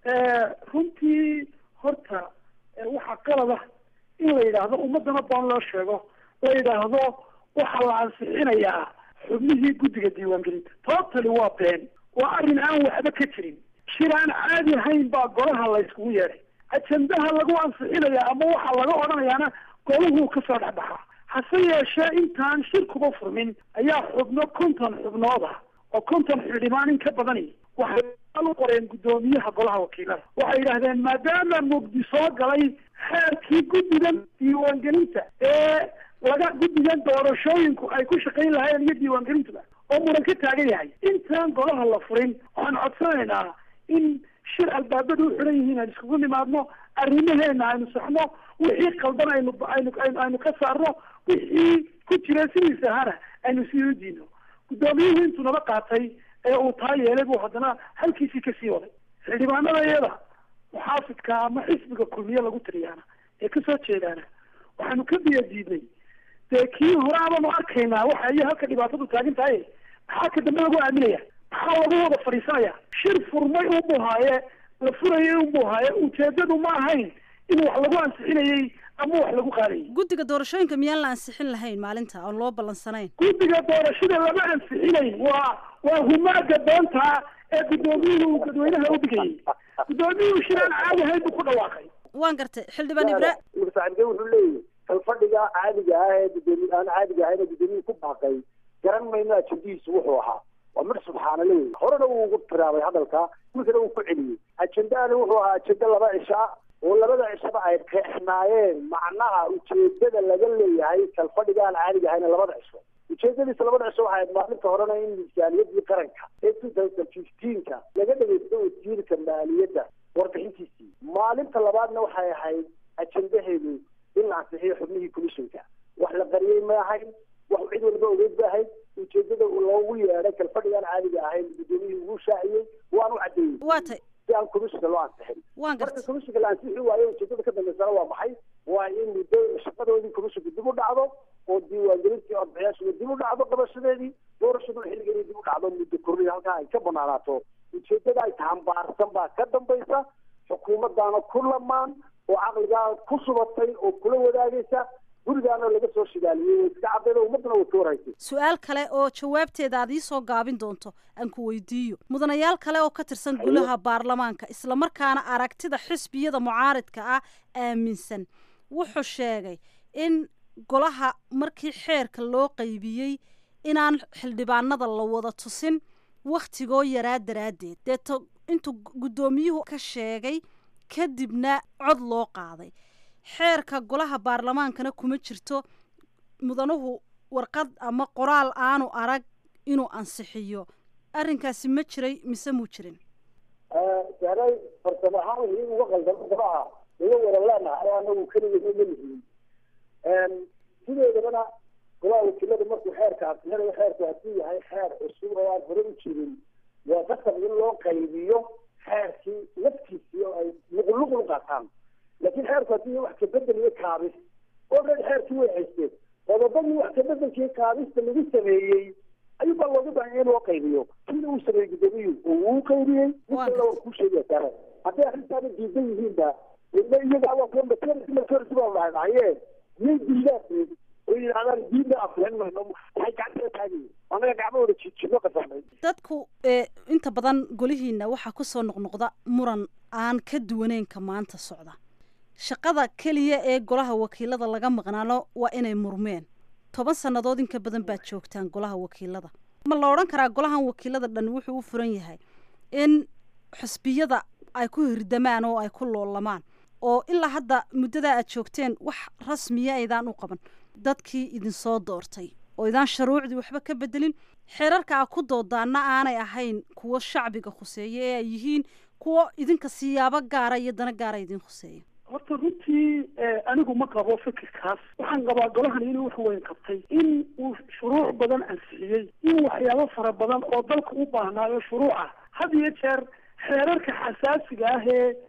runtii horta waxaa qalad ah in la yidhaahdo ummadana boon loo sheego la yidhaahdo waxaa la ansixinayaa xubnihii guddiga diiwaangelinta toobtali waa been waa arrin aan waxba ka jirin shir aan caadi ahayn baa golaha la yskugu yeedhay ajendaha lagu ansixinayaa ama waxaa laga odhanayaana golahu kasoo dhexbaxaa hase yeeshee intaan shirkuba furmin ayaa xubno konton xubnood ah oo konton xildhibaan in ka badani waxay u qoreen guddoomiyaha golaha wakiilada waxay yidhaahdeen maadaama mugdi soo galay xeerkii guddigan diiwaangelinta ee laga guddigan doorashooyinku ay ku shaqayn lahaayeen iyo diiwaangelintuba oo muran ka taagan yahay intaan golaha la furin waxaan codsanaynaa in shir albaabadu u xiran yihiin aan iskugu nimaadno arrimaheena aynu saxno wixii qaldan aynu aynu aynu ka saarno wixii ku jira sidiisa ahana aynu sii u diino guddoomiyuhu intuu naba qaatay ee uu taa yeelay buu haddana halkiisii kasii waday xildhibaanada iyada muxaafidka ama xisbiga kulmiye lagu tiriyaana ee kasoo jeedaana waxaanu ka biya diidnay dee kii hore abaanu arkaynaa waxa iyo halka dhibaatadu taagan tahay maxaa ka dambe lagu aaminaya maxaa lagu wada fadhiisanaya shir furmay unbuu haaye la furayay unbuu haaye ujeedadu ma ahayn in wax lagu ansixinayey ama wax lagu qaadayay guddiga doorashooyinka miyaan la ansixin lahayn maalinta oon loo ballansanayn guddiga doorashada lama ansixinayn waa waa humaaga doonta ee guddoomiyuhu uu dadweynaha u dhigayay guddoomiyuhu shir aan caadi ahayn buu ku dhawaaqay waan gartay xildhibaan ibra mursaxibke wuxuu leeyahy kalfadhiga caadiga ah ee gudoomiye aan caadiga ahayn ee guddoomiyuhu ku baaqay garan mayno ajendihiisu wuxuu ahaa waa mid subxaana le wey horena wuu ugu tiraabay hadalka winkana wuu ku celiyey ajendahani wuxuu ahaa ajenda laba cisho ah oo labada cishaba ay qeexnaayeen macnaha ujeedada laga leeyahay kalfadhiga aan caadiga ahayn labada cisho ujeedadiisa labada cisho waxay ahayd maalinta horena in miisaaniyadii qaranka ee two thousand fifteenka laga dhageysto wasiirka maaliyadda warbixintiisii maalinta labaadna waxay ahayd ajendaheedu in la ansixiyo xubnihii commissionka wax la qariyey ma ahayn wax cid walba ogeyd ba ahayd ujeedada loogu yeedhay kalfadhigaan caadiga ahayn guddoomiyihii ugu shaaciyey waanu caddeeyey waa tay si aan commissionka loo ansixin waan marka commissionka la ansixi waayo ujeedada ka dambeysana waa maxay waa in muddo shaqadoodii commissionka dib u dhacdo oo diiwaangelintii codbixiyaashuba dib u dhacdo qabashadeedii doorashaduna xilligeedii dib u dhacdo muddo korriya halkaa ay ka banaanaato ujeedada ay tahambaarsan baa ka dambaysa xukuumaddaana ku lamaan oo caqligaa ku subatay oo kula wadaagaysa gurigaana laga soo shidaaliyey way iska cadayda ummadana way ka warhaysay su-aal kale oo jawaabteeda aad ii soo gaabin doonto aan ku weydiiyo mudanayaal kale oo ka tirsan golaha baarlamaanka islamarkaana aragtida xisbiyada mucaaridka ah aaminsan wuxuu sheegay in golaha markii xeerka loo qaybiyey inaan xildhibaanada la wada tusin wakhtigoo yaraa daraaddeed deeto intuu guddoomiyuhu ka sheegay kadibna cod loo qaaday xeerka golaha baarlamaankana kuma jirto mudanuhu warqad ama qoraal aanu arag inuu ansixiyo arrinkaasi ma jiray mise muu jirin saaray farsamo ahaan wixii uga qaldamo golaha laga waran leenahay anagu keligeed ma lihiin sideedabana golaha wakiilada markuu xeerka ansixinayo xeerku hadduu yahay xeer cusub oo aan hore u jirin waa qasab in loo qaybiyo xeerkii laftiisii oo ay luquluqlu qaataan laakiin xeerku haddii wax kabedel iyo kaabis already xeerkii way haysteen qodobadii wax kabedelkii kaabista lagu sameeyey ayuu baa looga baahanya in loo qaybiyo sida uu sameeyey gudoomiyuu oo uu qaybiyey midkana waa kuu sheegaya saare hadday arrintaada diidan yihiinba ila iyaga waa kuwa materity materity baa dhahay dhahaye miyay diidaan oo yidhahdaan diidna afleen mayno waxay gacanta taagayi anaga gacmahooda jiijino qasamay dadku ee inta badan golihiina waxaa ku soo noqnoqda muran aan ka duwaneynka maanta socda shaqada keliya ee golaha wakiilada laga maqnaano waa inay murmeen toban sannadood inka badan baad joogtaan golaha wakiilada ma la odhan karaa golahan wakiilada dhan wuxuu u furan yahay in xusbiyada ay ku hirdamaan oo ay ku loolamaan oo ilaa hadda muddadaa aad joogteen wax rasmiya aydaan u qaban dadkii idinsoo doortay oo idaan shuruucdii waxba ka bedelin xeerarka a ku doodaana aanay ahayn kuwo shacbiga khuseeya ee ay yihiin kuwo idinka siyaabo gaara iyo dana gaara idin khuseeya horta runtii anigu ma qabo fikirkaas waxaan qabaa golahan inuu wax weyn qabtay in uu shuruuc badan ansixiyey in waxyaabo fara badan oo dalka u baahnaayo shuruuca had iyo jeer xeerarka xasaasiga ah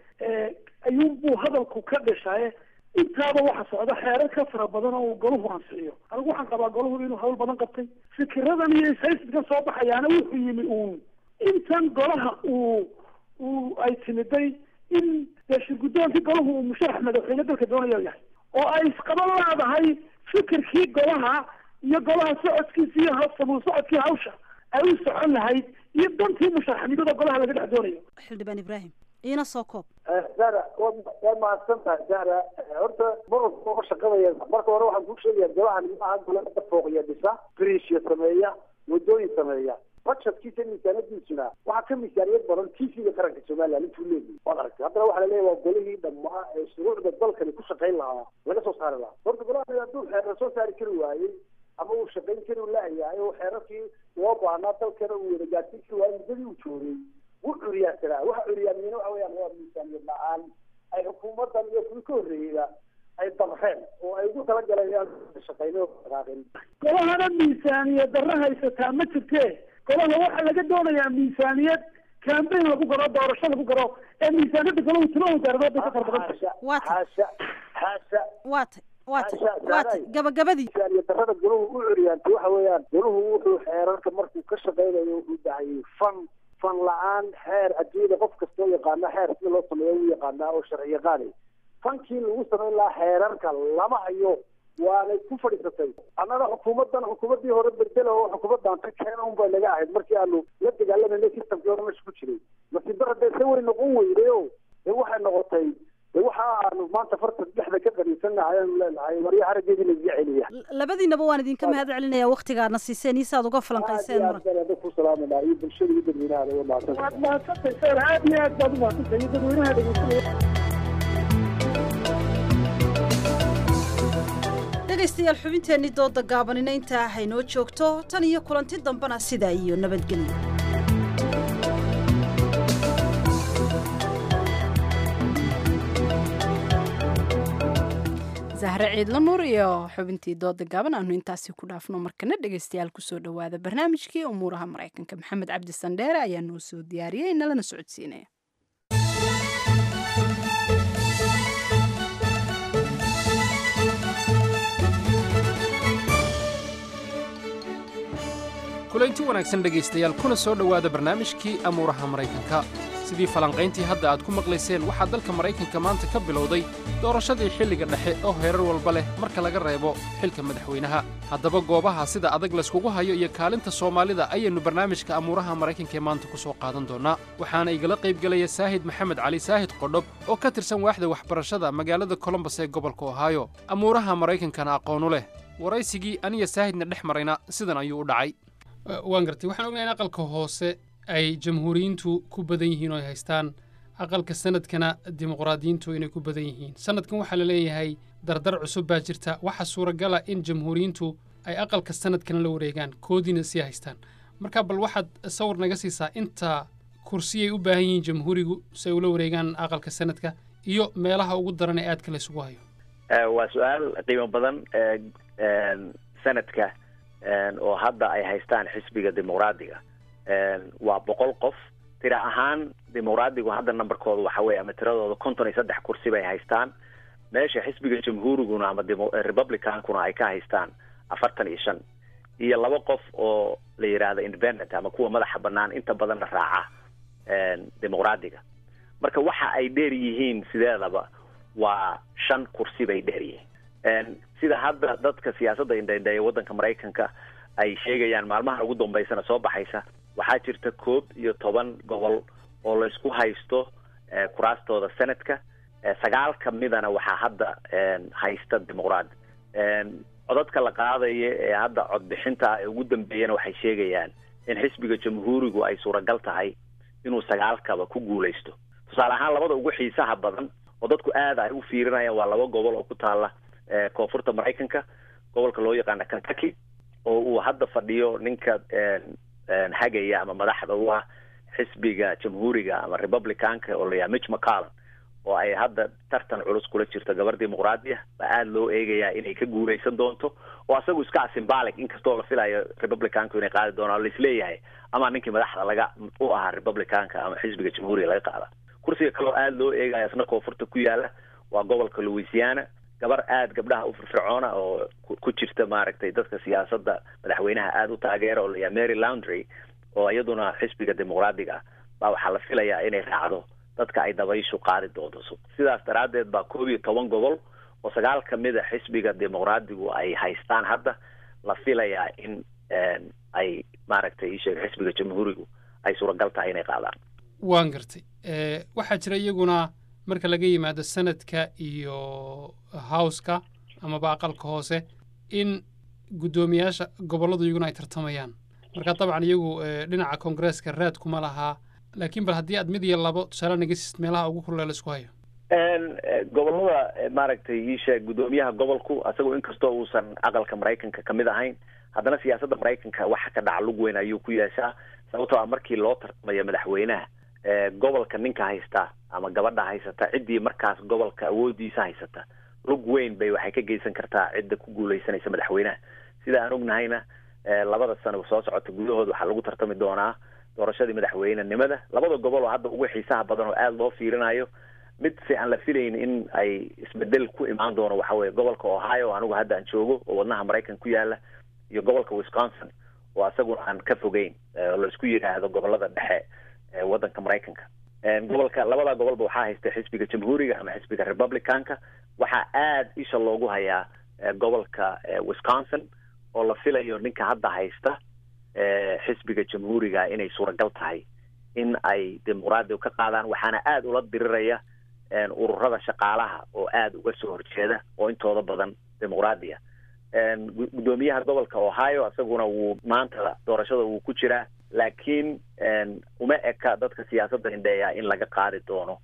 ee ayuunbuu hadalku ka dhashaye intaaba waxa socda xeerar ka fara badan oo uu golahu ansixiyo anigu waxaan qabaa golahu inuu hawl badan qabtay fikiradan iyo ishaysiga soo baxayaana wuxuu yimi uun intan golaha uu uu ay timiday in dee guddoonkii golahu uu musharax madaxweyne dalka doonayo yahay oo ay isqaban leedahay fikirkii golaha iyo golaha socodkiisa iyo sabuul socodkii hawsha ay u socon lahayd iyo dantii musharaxnimada golaha laga dhex doonayo xildhibaan ibraahim iina soo koob zara waad waad mahadsan tahay zara horta marwalba shaqadaya marka hore waxaan kuu sheegaya golahan maaha golada fooqiya dhisa brisya sameeya wadooyin sameeya budgetkiisa miisaanadiisuna waxaa ka miisaaniyad badan tvga qaranka somaliland intuu leeyahay waad aragtay haddana waxaa laleeyahay waa golihii dhammaa ee shuruucda dalkani ku shaqayn lahaa laga soo saari lahaa horta golahan hadduu xeerar soo saari kari waayey ama uu shaqayn kari laayahay oo xeerarkii loo baahnaa dalkana uu wada gaadsin kari waayey muddadii uu joogay wuu curyaansanaa waxa curyaamiyena waxa weeyaan waa miisaaniyad la-aan ay xukuumadan iyo kuwii ka horreeyeyba ay damreen oo ay ugu talagaleen inaan shaqayno oo dhaqaaqin golahana miisaaniyad darro haysataa ma jirtee golaha waxaa laga doonayaa miisaaniyad campaign lagu garo doorasho lagu garo ee miisaaniyadda golahu tilo wasaaradood bay ka fara badan tahay xaasha xaasha waatay waatay waatay gabagabadii miisaaniyad darrada golahu u curyaantay waxa weeyaan golahu wuxuu xeerarka markuu ka shaqaynayo wuxuu dahayay fan fan la-aan xeer adduunyada qof kastoo yaqaana xeer sida loo sameeyo u yaqaanaa oo sharci yaqaani fankii lagu samayn lahaa xeerarka lama hayo waanay ku fadhiisatay annana xukuumadan xukuumadii hore bedela oo xukuumadan ka keena un bay naga ahayd markii aanu la dagaalamayna systemkii hore meesha ku jiray masiibada dee se way noqon weyday o dee waxay noqotay dee waxa aanu maanta farta dhexda ka qaniisanahay aanu leenahay warya harageedii lagaga celiya labadiinaba waan idinka mahad celinaya waktigaadna siiseen iyo saaad uga falanqayseen muran aad ku salaamanaa iyo bulshada iyo dadweynaha waa mahadsan waad mahadsantahay sar aad iyo aad baad umahadsantahay iyo dadweynaha dhegeysanaya dhegaystayaal xubinteenii dooda gaabanina intaa haynoo joogto tan iyo kulanti dambena sidaa iyo nabadgelyo zahre ciidla nuur iyo xubintii dooda gaaban aanu intaasi ku dhaafno markana dhegaystayaal kusoo dhowaada barnaamijkii umuuraha maraykanka maxamed cabdi sandheere ayaa noo soo diyaariyey nalana socodsiinaya kulaynti wanaagsan dhegaystayaal kuna soo dhowaada barnaamijkii amuuraha maraykanka sidii falanqayntii hadda aad ku maqlayseen waxaa dalka maraykanka maanta ka bilowday doorashadii xilliga dhexe oo heerar walba leh marka laga reebo xilka madaxweynaha haddaba goobaha sida adag layskugu hayo iyo kaalinta soomaalida ayaynu barnaamijka amuuraha maraykanka ee maanta ku soo qaadan doonnaa waxaana igala qaybgelaya saahid maxamed cali saahid qodhob oo ka tirsan waaxda waxbarashada magaalada colombos ee gobolka ohaayo amuuraha maraykankana aqoonu leh waraysigii aniya saahidna dhex marayna sidan ayuu u dhacay waan gartay waxaan ognahay in aqalka hoose ay jamhuuriyiintu ku badan yihiin oo ay haystaan aqalka sanadkana dimuqraadiyiintu inay ku badan yihiin sanadkan waxaa la leeyahay dardar cusub baa jirta waxaa suuragala in jamhuuriyiintu ay aqalka sanadkana la wareegaan koodiina sii haystaan marka bal waxaad sawir naga siisaa inta kursiyay u baahan yihiin jamhuurigu si ay ula wareegaan aqalka sanadka iyo meelaha ugu daran ee aadka laysugu hayo waa su-aal qiimo badan sanadka oo hadda ay haystaan xisbiga dimuqraadiga waa boqol qof tira ahaan dimuqraadigu hadda numberkooda waxa weye ama tiradooda konton iyo saddex kursi bay haystaan meesha xisbiga jamhuuriguna ama republicankuna ay ka haystaan afartan iyo shan iyo laba qof oo la yidhaahdo independent ama kuwa madaxa banaan inta badanna raaca dimuqraadiga marka waxa ay dheer yihiin sideedaba waa shan kursi bay dheer yihiin sida hadda dadka siyaasadda indhaindheeya waddanka maraykanka ay sheegayaan maalmaha ugu dambeysana soo baxaysa waxaa jirta koob iyo toban gobol oo laysku haysto kuraastooda senadka sagaal ka midana waxaa hadda haysta dimuqraadi codadka la qaadaya ee hadda codbixinta ee ugu dambeeyana waxay sheegayaan in xisbiga jamhuurigu ay suuragal tahay inuu sagaalkaba ku guulaysto tusaale ahaan labada ugu xiisaha badan oo dadku aada ay u fiirinayaan waa laba gobol oo ku taala koonfurta maraykanka gobolka loo yaqaana kentucky oo uu hadda fadhiyo ninka hagaya ama madaxda u ah xisbiga jamhuuriga ama republicanka oo layaha mitch mccallan oo ay hadda tartan culus kula jirto gabar dimuqraadi ah baa aada loo eegayaa inay ka guulaysan doonto oo asagu iska symbolic inkastoo la filayo republicanku inay qaadi doonaan o laisleeyahay ama ninkii madaxda laga u ahaa republicanka ama xisbiga jamhuuriga laga qaada kursiga kaleo aada loo eegaya isna koonfurta ku yaala waa gobolka louisiana gabar aada gabdhaha u firfircoona oo ku jirta maaragtay dadka siyaasadda madaxweynaha aada u taageera oo layaha mary laundry oo iyaduna xisbiga dimuqraadiga ah baa waxaa la filayaa inay raacdo dadka ay dabayshu qaadi doonto sidaas daraaddeed baa koob iyo toban gobol oo sagaal ka mid a xisbiga dimuqraadigu ay haystaan hadda la filayaa in ay maaragtay isheeg xisbiga jamhuurigu ay suuragal tahay inay qaadaan waan gartay waxaa jira iyaguna marka laga yimaado sanadka iyo howska amaba aqalka hoose in guddoomiyaasha gobolladu iyaguna ay tartamayaan marka dabcan iyagu dhinaca koongareeska raad kuma lahaa laakiin bal haddii aad mid iyo labo tusaale naga siist meelaha ugu kullee la isku hayo gobollada maaragtay iisheeg guddoomiyaha gobolku asagoo inkastoo uusan aqalka maraykanka kamid ahayn haddana siyaasadda maraykanka waxa ka dhaca lug weyn ayuu ku yeeshaa sababtoo ah markii loo tartamayo madaxweynaha gobolka ninka haysta ama gabadha haysata ciddii markaas gobolka awoodiisa haysata lug weyn bay waxay ka geysan kartaa cidda ku guuleysanaysa madaxweynaha sida aan ognahayna labada sano soo socota gudahood waxaa lagu tartami doonaa doorashadii madaxweynenimada labada gobol oo hadda ugu xiisaha badan oo aada loo fiirinayo mid si aan la filayn in ay isbedel ku imaan doono waxa weye gobolka ohio o anigu hadda aan joogo oo wadnaha maraykan ku yaala iyo gobolka wisconsin oo asaguna aan ka fogeyn oo la isku yidhaahdo gobolada dhexe waddanka maraykanka gobolka labada gobolba waxaa haysta xisbiga jamhuuriga ama xisbiga republicanka waxaa aada isha loogu hayaa gobolka wisconsin oo la filayo ninka hadda haysta xisbiga jamhuuriga inay suuragal tahay in ay dimuqraadiga ka qaadaan waxaana aada ula diriraya ururada shaqaalaha oo aada uga soo horjeeda oo intooda badan dimuqraadiya guddoomiyaha gobolka ohio isaguna wuu maanta doorashada wuu ku jiraa laakiin uma eka dadka siyaasadda indheeya in laga qaadi doono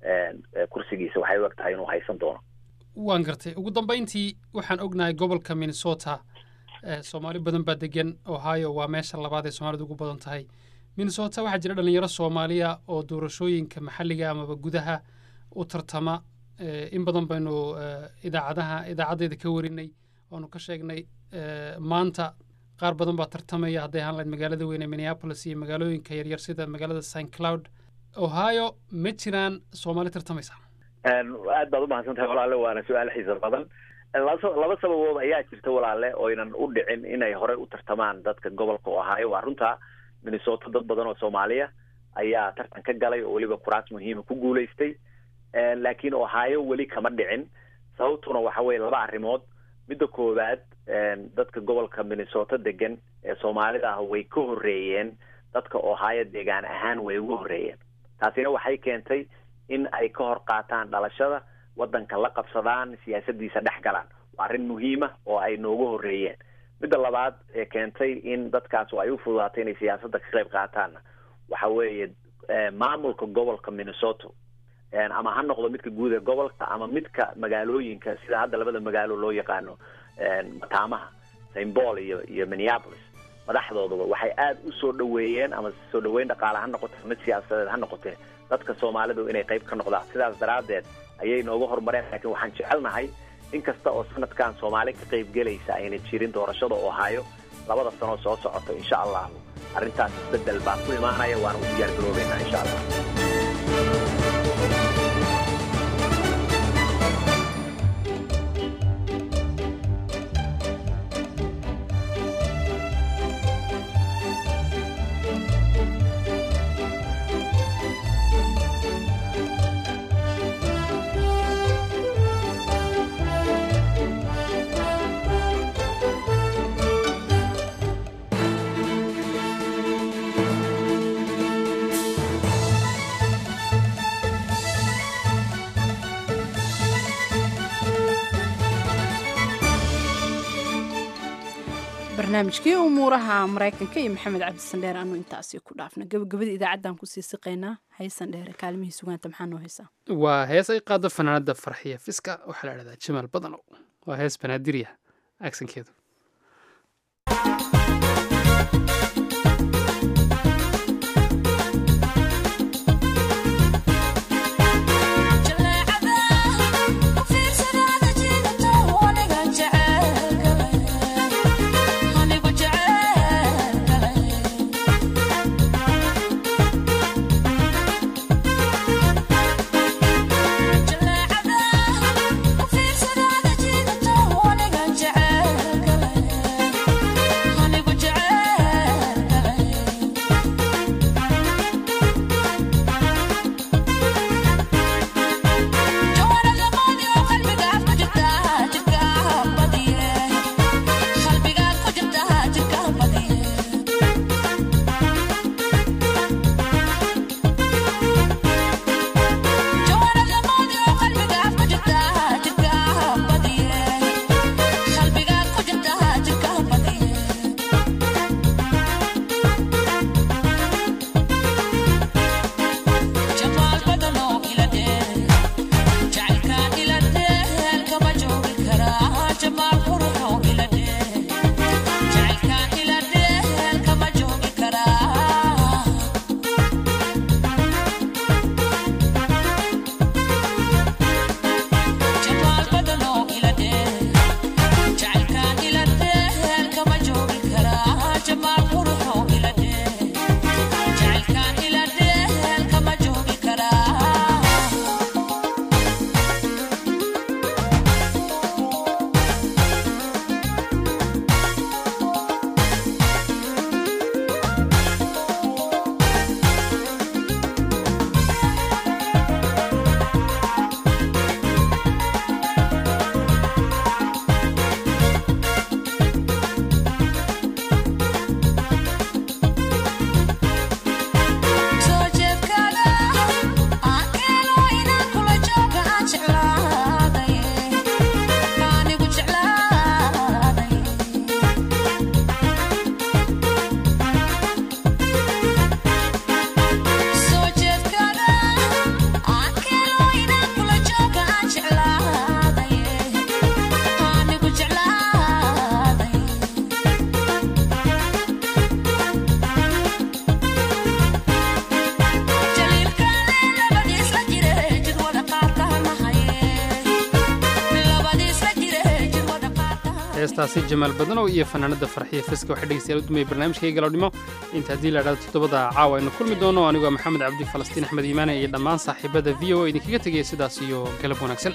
kursigiisa waxay u eg tahay inuu haysan doono waan gartay ugu dambayntii waxaan ognahay gobolka minnesota soomaali badan baa degan ohio waa meesha labaad ee soomaalidu ugu badan tahay minnesota waxaa jira dhalinyaro soomaaliya oo doorashooyinka maxalliga amaba gudaha u tartama in badan baynu idaacadaha idaacaddeeda ka warinay waanu ka sheegnay maanta qaar badan baa tartamaya hadday ahaan lahayd magaalada weyne minneapolis iyo magaalooyinka yaryar sida magaalada st cloud ohio ma jiraan soomaali tartamaysa aad baad umahadsan tahay walaale waana su-aal xiisa badan laba sababood ayaa jirta walaale oynan u dhicin inay horey u tartamaan dadka gobolka ohio waa runta minnesota dad badan oo soomaaliya ayaa tartan ka galay oo weliba kuraas muhiima ku guulaystay laakiin ohio weli kama dhicin sababtuna waxa weye laba arrimood midda koowaad dadka gobolka minnesota degan ee soomaalida ah way ka horreeyeen dadka ohio deegaan ahaan way uga horreeyeen taasina waxay keentay in ay ka hor qaataan dhalashada waddanka la qabsadaan siyaasadiisa dhex galaan waa arrin muhiima oo ay nooga horreeyeen midda labaad ee keentay in dadkaas ay u fududaatay inay siyaasadda ka qayb qaataanna waxa weeye maamulka gobolka minnesota ama ha noqdo midka guud ee gobolka ama midka magaalooyinka sida hadda labada magaalo loo yaqaano mataamaha st paul iyo iyo minneapolis madaxdooduba waxay aada u soo dhaweeyeen ama soo dhaweyn dhaqaale ha noqote mid siyaasadeed ha noqotee dadka soomaalidu inay qayb ka noqdaan sidaas daraaddeed ayay nooga horumareen laakiin waxaan jecelnahay in kasta oo sanadkan soomaali ka qayb gelaysa ayna jirin doorashada ohio labada sanoo soo socota insha allahu arrintaas isbedel baa ku imaanaya waana u diyaar garoobeynaa insha allah barnaamijkii umuuraha maraykanka iyo maxamed cabdisandheer aanu intaasi ku dhaafna gabagabada idaacaddan kusii siqaynaa haysan dheere kaalmihii sugaanta maxaa noo haysaa waa hees ay qaado fanaanada farxiya fiska waxaa la dhahdaa jamaal badanow waa hees banaadiriya aksankeedu heestaasi jamaal badanow iyo fanaanada farxiya fiska waxay dhegeystayaal u dumaya barnaamijkayga galodhimo inta haddii la dhahdo toddobada caawa aynu kulmi doono anigoo maxamed cabdi falastiin axmed iimaane iyo dhammaan saaxiibada v o idinkaga tegaya sidaas iyo galab wanaagsan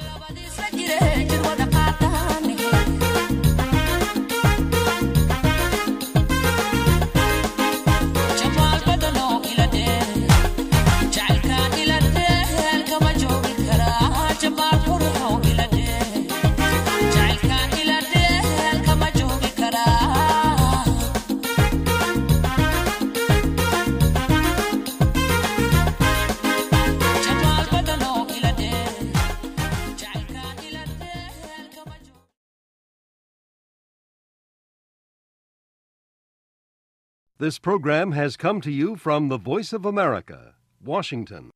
This program has come to you from the Voice of America, Washington.